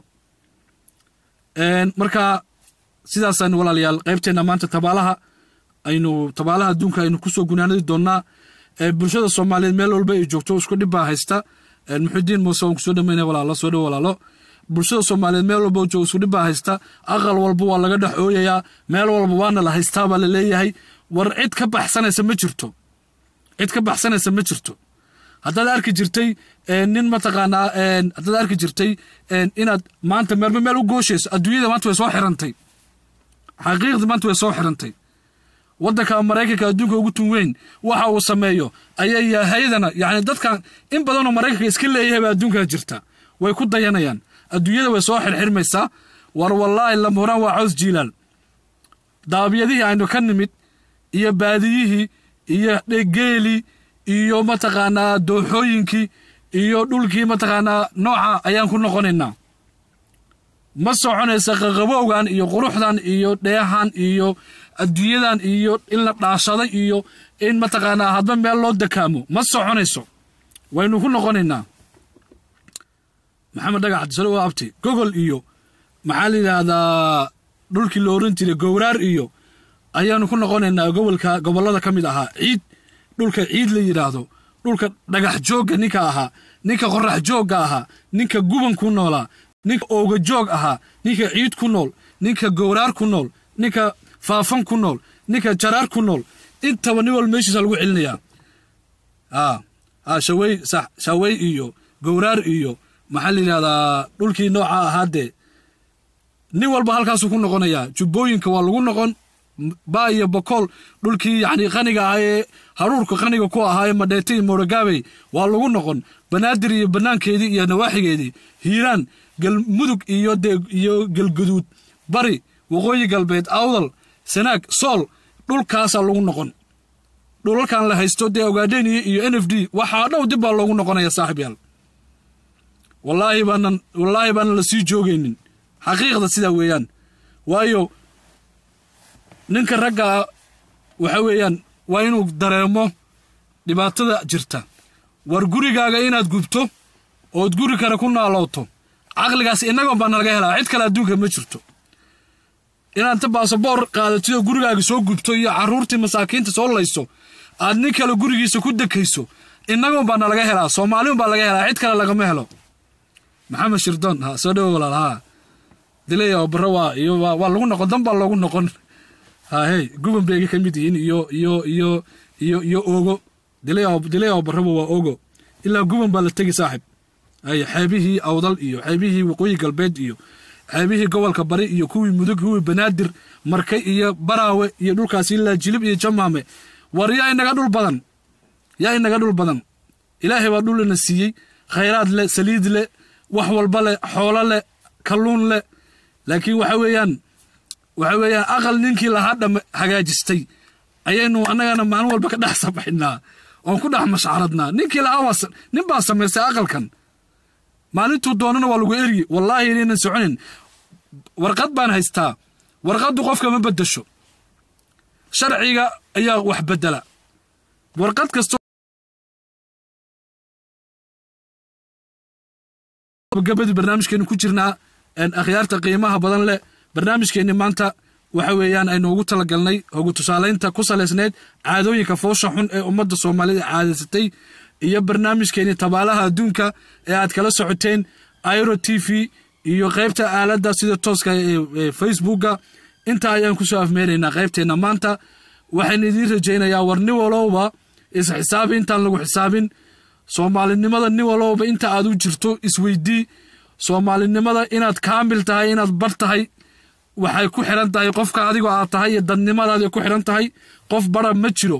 Speaker 1: marka sidaasaan walaalayaal qaybteenna maanta tabaalaha aynu tabaalaha adduunka aynu kusoo gunaanadi doonnaa bulshada soomaaliyeed meel walba ay joogto isku dhib baa haysta muxudiin muuse waan kusoo dhamayna walaalo soo dhow walaalo bulshada soomaaliyeed meel walba joogo isku dhib baa haysta aqal walba waa laga dhex ooyayaa meel walba waana la haystaa baa la leeyahay war cid ka baxsanaysa ma jirto cid ka baxsanaysa ma jirto haddaad arki jirtay nin mataqaanaa haddaad arki jirtay inaad maanta meelba meel u gooshayso adduunyada maanta way soo xirantay xaqiiqdii maanta way soo xirantay waddanka maraykanka adduunka ugu tun weyn waxa uu sameeyo ayay yahayadana yacni dadkan in badanoo maraykanka iska leeyahay baa adduunkaa jirta way ku dayanayaan adduunyada way soo xirxirmaysaa war wallaahi lamhuraan waa caws jiilaal daabyadihii aynu ka nimid iyo baadiyihii iyo geelii iyo mataqaanaa dooxooyinkii iyo dhulkii mataqaanaa nooca ayaan ku noqonaynaa ma soconaysa qaqabowgan iyo quruxdan iyo dheehan iyo adduunyadan iyo in la dhaashaday iyo in mataqaanaa hadba meel loo dakaamo ma soconayso waynu ku noqonaynaa maxamed dhagax cabdisalo waa abti gogol iyo maxaa la yidhaahdaa dhulkii la oran jiray gowraar iyo ayaanu ku noqonaynaa gobolka gobollada ka mid ahaa ciid dhulka ciid la yidhaahdo dhulka dhagax joogga ninka ahaa ninka qorax joogga ahaa ninka guban ku noolaa ninka ooga joog ahaa ninka ciid ku nool ninka gowraar ku nool ninka faafan ku nool ninka jaraar ku nool intaba nin wal meeshiisa lagu celinayaa shawey sax shawey iyo gowraar iyo maxaa la yidhahdaa dhulkii nooca ahaadee nin walba halkaasuu ku noqonayaa jubbooyinka waa lagu noqon baa iyo bokool dhulkii yacni qaniga ahaa ee haruurka qaniga ku ahaa ee madheete iyo mooragaabey waa lagu noqon banaadir iyo bannaankeedii iyo nawaaxigeedii hiiraan galmudug iyo dee iyo galguduud bari waqooyi galbeed awdal sanaag sool dhulkaasaa lagu noqon dhulalkan la haysto dee ogaadheniya iyo n f d waxaa dhow dib baa loogu noqonaya saaxib yaal wallaahi baanan wallaahi baanan la sii joogaynin xaqiiqda sidaa weeyaan waayo ninka raggaa waxa weeyaan waa inuu dareemo dhibaatada jirta war gurigaaga inaad gubto ood guri kale ku naalooto caqligaas innagoon baa nalaga helaa cid kale adduunka ma jirto inaad inta baasaboor qaadatidoo gurigaaga soo gubto iyo carruurtii masaakiinta soo layso aad nin kale gurigiisa ku dekayso innagoon baa nalaga helaa soomaaliun baa laga helaa cid kale lagama helo maxamed shirdoon ha soo dhowo walaal haa dilay oo barro waa iyo waa lagu noqon dan baa loogu noqon hahey guban bay ka mid yihiin iyo iyo iyo iyo iyo ogo dilay oo dilay oo barraba waa ogo ilaa guban baa la tegi saaxib ay xeebihii awdal iyo xeebihii waqooyi galbeed iyo xeebihii gobolka bari iyo kuwii mudug kuwii banaadir marke iyo baraawe iyo dhulkaasi ilaa jilib iyo jamaame war yaa inaga dhul badan yaa inaga dhul badan ilaahay baa dhulina siiyey khayraad leh saliid leh wax walba leh xoolo leh kalluun leh laakiin waxa weeyaan waxa weeyaan aqal ninkii lahaa dham hagaajistay ayaynu annagana maalin walba ka dhex sabaxinaa oon ku dhex mashcaradnaa ninkii lahaa waa nin baa samaystay aqalkan maalintuu doonana waa lagu eryi wallaahi inaynan soconin warqad baan haystaa warqaddu qofka ma beddesho sharciga ayaa wax beddela warqad kasto gabadii barnaamijkeenu ku jirnaa akhyaarta qiimaha badan leh barnaamijkeenni maanta waxa weeyaan aynu ugu talagalnay hogu tusaalaynta ku salaysnayd caadooyinka foosha xun ee ummadda soomaalida caadaysatay iyo barnaamijkeenni tabaalaha adduunka ee aad kala socoteen iro t v iyo qaybta aaladda sida tooska ee facebooka intaa ayaan kusoo afmeeraynaa qaybteenna maanta waxaan idiin rajaynayaa war nin walowba isxisaabi intaan lagu xisaabin soomaalinimada nin walowba inta aad u jirto isweydii soomaalinimada inaad kaamil tahay inaad bar tahay waxay ku xiran tahay qofka adigoo aad tahay iyo dadnimadaadi ku xiran tahay qof bara ma jiro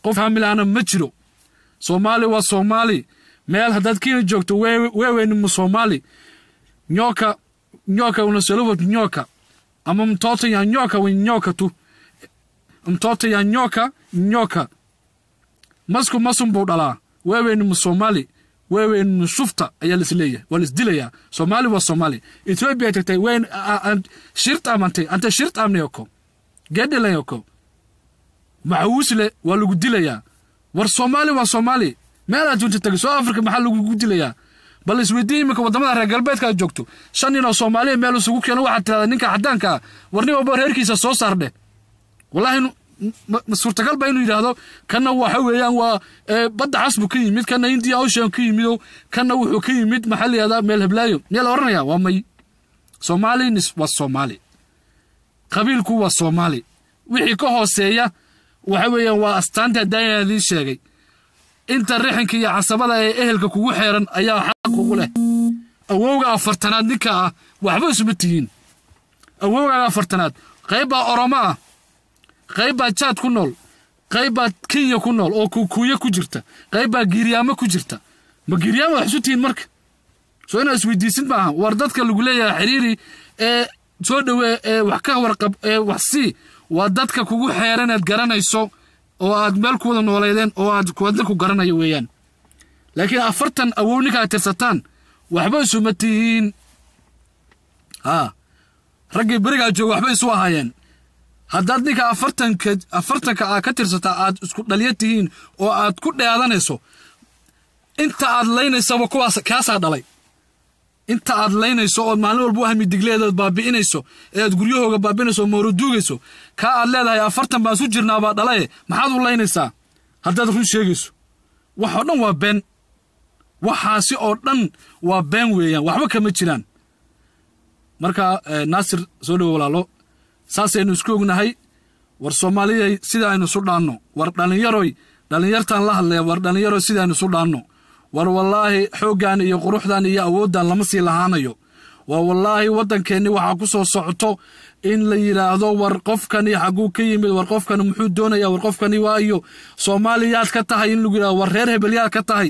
Speaker 1: qof hamilaana ma jiro soomaali waa soomaali meel haddaad kenya joogto weeweyni mu soomaali nyoka nyoka unasolowat nyoka ama mtoto ya nyoka wi nyoka tu mtoto ya nyoka nyoka masku masun buu dhalaa weeweyni mu soomaali weeweyni mu shufta ayaa lisleeyahay waa lisdilayaa soomaali waa soomaali ethiopia tagtay weyn shirt amantay ante shirt amnayoko gedhelayoko maxawuusle waa lagu dilayaa war soomaali waa soomaali meelaad junta tagay soo africa maxaa lagugu dilayaa bal isweydii iminka waddamada reer galbeedka aad joogto shan nin oo soomaaliya meel isugu keeno waxaad tirahdaa ninka caddaanka ah war nin walba reerkiisa soo saardhe wallaahi ma suurtagal ba inuu yidhaahdo kanna waxa weeyaan waa badda cas buu ka yimid kanna india ocean ka yimido kanna wuxuu ka yimid maxaa la yihahdaa meel heblaayo miyaa la odhanaya waa may soomaali waa soomaali qabiilku waa soomaali wixii ka hooseeya waxa weeyaan waa astaanta daaya idiin sheegay inta rixinka iyo casabada ee ehelka kugu xeeran ayaa xaq ugu leh awowga afartanaad ninka ah waxba isuma tihiin awowgaaga afartanaad qayb baa oromo ah qayb baa jaad ku nool qayb baa kenya ku nool oo kuukuuye ku jirta qayb baa giiryaamo ku jirta ma giiryaamo wax isu tihiin marka soo inaad isweydiisid maaha war dadka lagu leeyahay xiriiri ee soo dhowee ee wax ka warqab ee wax sii waa dadka kugu xeeran aad garanayso oo aad meel ku wada nooleedeen oo aad kuwadna ku garanayo weeyaan laakiin afartan awow ninka aad tirsataan waxba isuma tihiin haa raggii berigaa jooga waxba isu ahaayeen haddaad ninka afartanka afartanka aad ka tirsataa aad isku dhaliya tihiin oo aad ku dheedanayso inta aad laynaysaba kuwaas kaasaa dhalay inta aad laynayso ood maalin walba u hamidigleedaad baabi'inayso ee aad guryahooga baabi'inayso oo mooroduugayso kaa aad leedahay afartan baan isu jirnaabaa dhalaye maxaad u laynaysaa haddaad run sheegayso wax oo dhan waa been waxaasi oo dhan waa been weeyaan waxba kama jiraan marka naasir soo dhowo walaalo saasaynu isku ognahay war soomaaliyay sida aynu isu dhaanno war dhallinyaroy dhallinyartaan la hadlaya war dhallinyaroy sida aynu isu dhaanno war wallaahi xooggan iyo quruxdan iyo awooddan lama sii lahaanayo waa wallaahi waddankeenni waxaa ku soo socoto in la yidhaahdo war qofkani xagguu ka yimid war qofkani muxuu doonaya war qofkani waayo soomaaliyaad ka tahay in lagu yidhahdo war reer hebelyaad ka tahay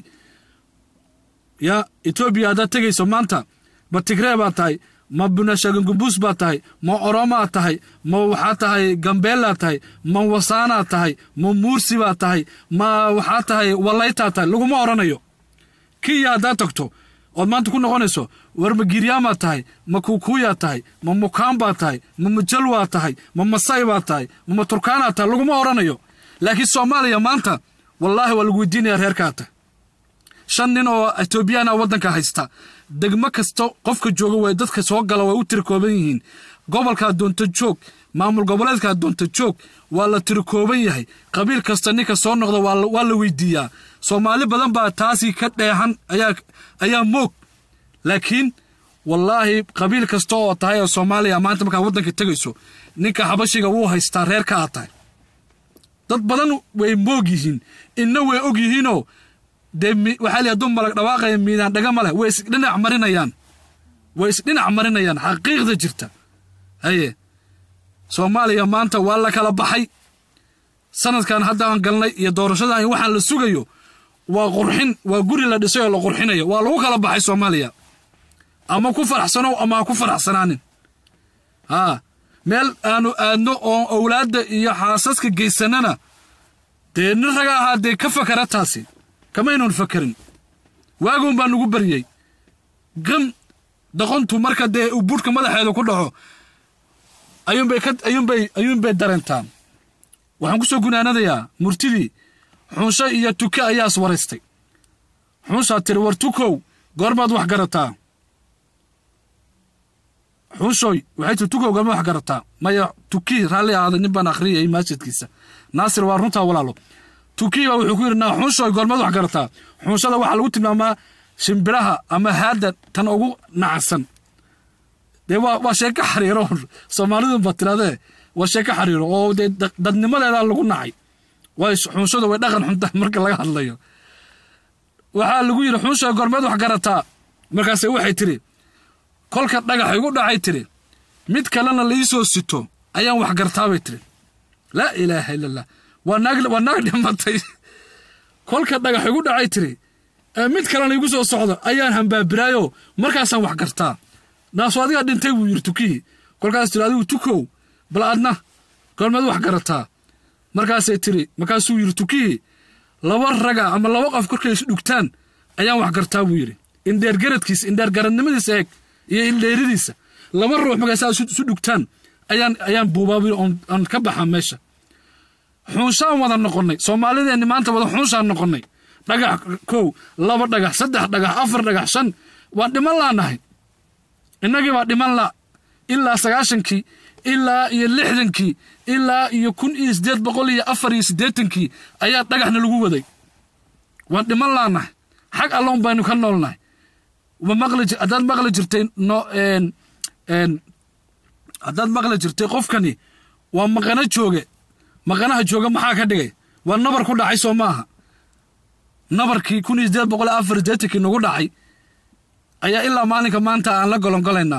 Speaker 1: ya etoobiya haddaad tegayso maanta ma tigree baad tahay ma bunashagangumbuus baad tahay ma oromaad tahay ma waxaa tahay gambeelaad tahay ma wasaanaad tahay ma muursi baad tahay ma waxaa tahay wallaytaad tahay laguma odhanayo kiya haddaad tagto ood maanta ku noqonayso war ma giryaamaad tahay ma kuukuuyaad tahay ma mukaan baad tahay ma majalwaad tahay ma masay baad tahay ma maturkaanaad tahay laguma odhanayo laakiin soomaaliya maanta wallaahi waa lagu weydiinaya reerkaa tahay shan nin oo etoobiyaana waddanka haysta degmo kasta qofka jooga way dadka soo gala way u tirikooban yihiin gobolkaa doonta joog maamul goboleedkaa doonta joog waa la tirikooban yahay qabiil kasta ninka soo noqda waa la weydiiyaa soomaali badan baa taasi ka dheexan ayaa moog laakiin wallaahi qabiil kasta oo tahay oo soomaaliya maanta markaa waddanka tegayso ninka xabashiga wuu haystaa reerka aad tahay dad badan way moog yihiin inna way og yihiinoo dee waxaa li hadduu malag dhawaaqaya miidaan dhaga ma leh way isdhinac marinayaan way isdhinac marinayaan xaqiiqda jirta haye soomaaliya maanta waa la kala baxay sanadkan hadda aan galnay iyo doorashadan iyo waxaan la sugayo waa qurxin waa guri la dhisay oo la qurxinayo waa lagu kala baxay soomaaliya ama ku faraxsanow ama ha ku faraxsanaanin haa meel aanu aadno oo owlaadda iyo xaasaska geysanana dee nin raga ahaa dee ka fakara taasi kamaynuun fakarin waagoon baa nugu baryey gam doqontu marka dee uu buudhka madaxeeda ku dhaco ayuunbay ka ayuunbay ayuunbay dareentaan waxaan ku soo gunaanadayaa murtidii xunsho iyo tuke ayaa is waraystay xunshaa tiri war tukow goormaad wax garataa xunshoy waxay tiri tukow goormaad wax garataa maya tukii raalli ahaaday nin baan akhriyay maasjidkiisa naasir waa runtaa walaalo tukii baa wuxuu ku yidhi naa xunshoy goormaad wax garataa xunshada waxaa lagu tilmaamaa shimbiraha ama haadda tan ugu nacsan dee waa waa sheeko xariiro soomaalidu ba tiradee waa sheeko xariiro oo dee dadnimadeeda lagu nacay way xunshadu way dhaqan xunta marka laga hadlayo waxaa lagu yidhi xunshoy goormeed wax garataa markaase waxay tiri kolka dhagax igu dhacay tiri mid kalena la ii soo sito ayaan wax gartaabay tiri laa ilaaha illa allah waa naag waa naag dhimatay kolka dhagax igu dhacay tiri ee mid kalena igu soo socdo ayaan hambaabiraayo markaasaan wax gartaa naaso adigaa dhintay buu yidhi tukihii kolkaas tiri adigu tukow bal adna goormeed wax garataa markaasay tiri markaasuu yidhi tukihii laba raga ama laba qof korkay is dhugtaan ayaan wax gartaa buu yidhi indheer garadkiisa indheer garadnimadiisa eeg iyo indheeridiisa laba ruux markaysaa isu isu dhugtaan ayaan ayaan buubaa buu yidhi oon aan ka baxaa meesha xuunshaan wada noqonnay soomaalideenni maanta wada xuunshaan noqonnay dhagax kow laba dhagax saddex dhagax afar dhagax shan waan dhiman laanahay innagii baa dhiman la ilaa sagaashankii ilaa iyo lixdankii ilaa iyo kun iyo siddeed boqol iyo afar iyo siddeetankii ayaa dhagaxna lagu waday waan dhiman laanahay xag alloon baynu ka noolnahay ma maqli jir haddaad maqli jirtay no een een haddaad maqli jirtay qofkani waa maqano jooge maqanaha jooga maxaa ka dhigay waa nabar ku dhacay soo maaha nabarkii kun iyo siddeed boqol iyo afar siddeetankii nagu dhacay ayaa ilaa maalinka maanta aan la golongolaynaa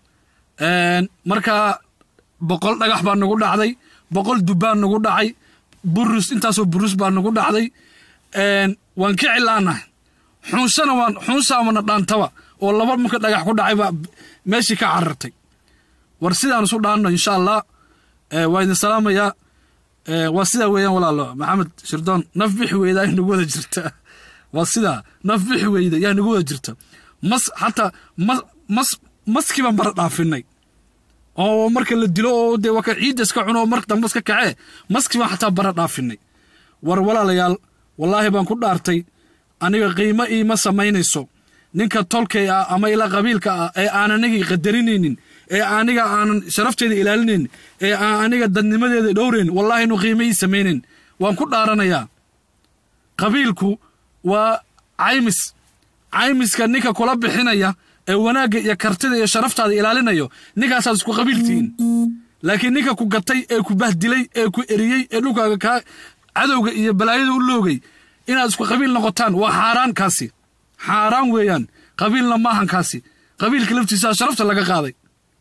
Speaker 1: markaa boqol dhagax baa nagu dhacday boqol dubbaa nagu dhacay burus intaasoo burus baa nagu dhacday waan ka cilaanahay xuunshana waan xuunsaamana dhaantaba oo laba marka dhagax ku dhacay baa meeshii ka carartay war sidaan isu dhaanno insha allah waa idin salaamayaa waa sidaa weeyaan walaalo maxamed shirdoon naf bixi weyda ay nagu wada jirta waa sidaa naf bixi weyda yaa nagu wada jirta mas xataa mas mas maskii baan bara dhaafinay oo marka la dilo oo dee waa ka ciidda iska cuno oo marka dambe iska kacee maskii baan xataa bara dhaafinay war walaalayaal wallaahi baan ku dhaartay aniga qiimo iima samaynayso ninka tolkay ah ama ilaa qabiilka ah ee aan anigii qadarinaynin ee aniga aanan sharafteeda ilaalinaynin ee aan aniga dadnimadeeda dhowrayn wallaahi inu qiimo ii samaynayn waan ku dhaaranayaa qabiilku waa caymis caymiska ninka kula bixinaya ee wanaagga iyo kartida iyo sharaftaada ilaalinayo ninkaasaad isku qabiiltihiin laakiin ninka ku gatay ee ku bahdilay ee ku eriyey ee dhulkaaga kaa cadowga iyo balaayada u loogay inaad isku qabiil noqotaan waa xaaraan kaasi xaaraan weeyaan qabiilna maahan kaasi qabiilka laftiisaa sharafta laga qaaday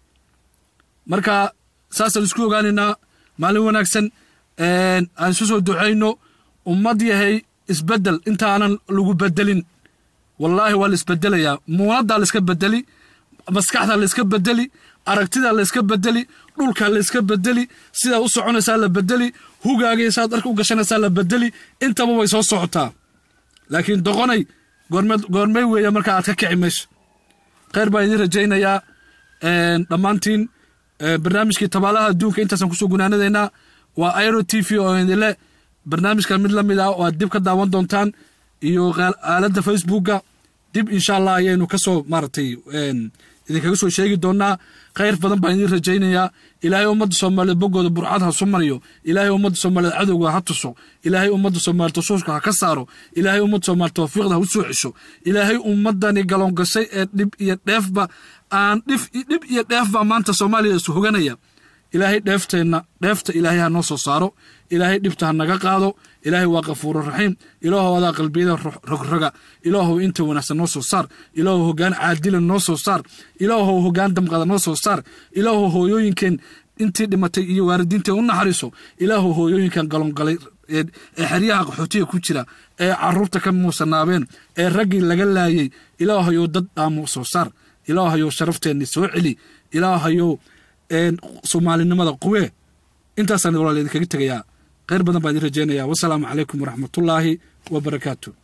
Speaker 1: marka saasaan isku ogaanaynaa maalin wanaagsan aan isu soo ducayno ummad yahay isbeddel intaanan lagu bedelin wallaahi waa la isbedelayaa muunaddaa la iska bedeli maskaxdaa la iska bedeli aragtidaa la iska bedeli dhulkaa la iska bedeli sidaa u soconaysaa la bedeli hugaaga saad dharka u gashanaysaa la bedeli intaba way soo socotaa laakiin doqonay goormey weeya markaa aad ka kici meesha kheyr baan idiin rajaynayaa dhammaantiin barnaamijkii tabaalaha adduunka intaasaan kusoo gunaanadaynaa waa airo t v oo idinle barnaamijkan mid la mid ah oo aad dib ka daawan doontaan iyo aaladda facebooka dib insha allah ayaynu kasoo maaragtay idinkaga soo sheegi doonaa khayr badan baan idiin rajaynayaa ilaahay ummadda soomaaliyeed boggooda burcad ha sumariyo ilaahay ummadda soomaaliyeed cadowga ha tuso ilaahay ummadda soomaaliyeed tusuushka ha ka saaro ilaahay ummadda soomaaliyeed tawfiiqda ha u soo cesho ilaahay ummaddani galoongashay ee dhib iyo dheefba aan dhif dhib iyo dheefba maanta soomaaliya isu hoganaya ilaahay dheefteenna dheefta ilaahay ha noo soo saaro ilaahay dhibta ha naga qaado ilaahay waa kafuuru raxiim ilaahow adaa qalbiyada rogroga ilaahow inta wanaagsan noo soo saar ilaahow hoggaan caadila noo soo saar ilaahow hoggaan damqada noo soo saar ilaahow hooyooyinkeen intii dhimatay iyo waalidiinteen u naxariiso ilaahow hooyooyinkan galongalay ee xeryaha qaxootiga ku jira ee caruurta ka muusanaabeen ee raggii laga laayay ilaahayow dad dhaamo soo saar ilaahayow sharafteenni soo celi ilaahayow soomaalinimada quwee intaasaan walaal idinkaga tegayaa kheyr badan baan idin rajaynayaa wasalaamu calaykum waraxmatullaahi wabarakaatu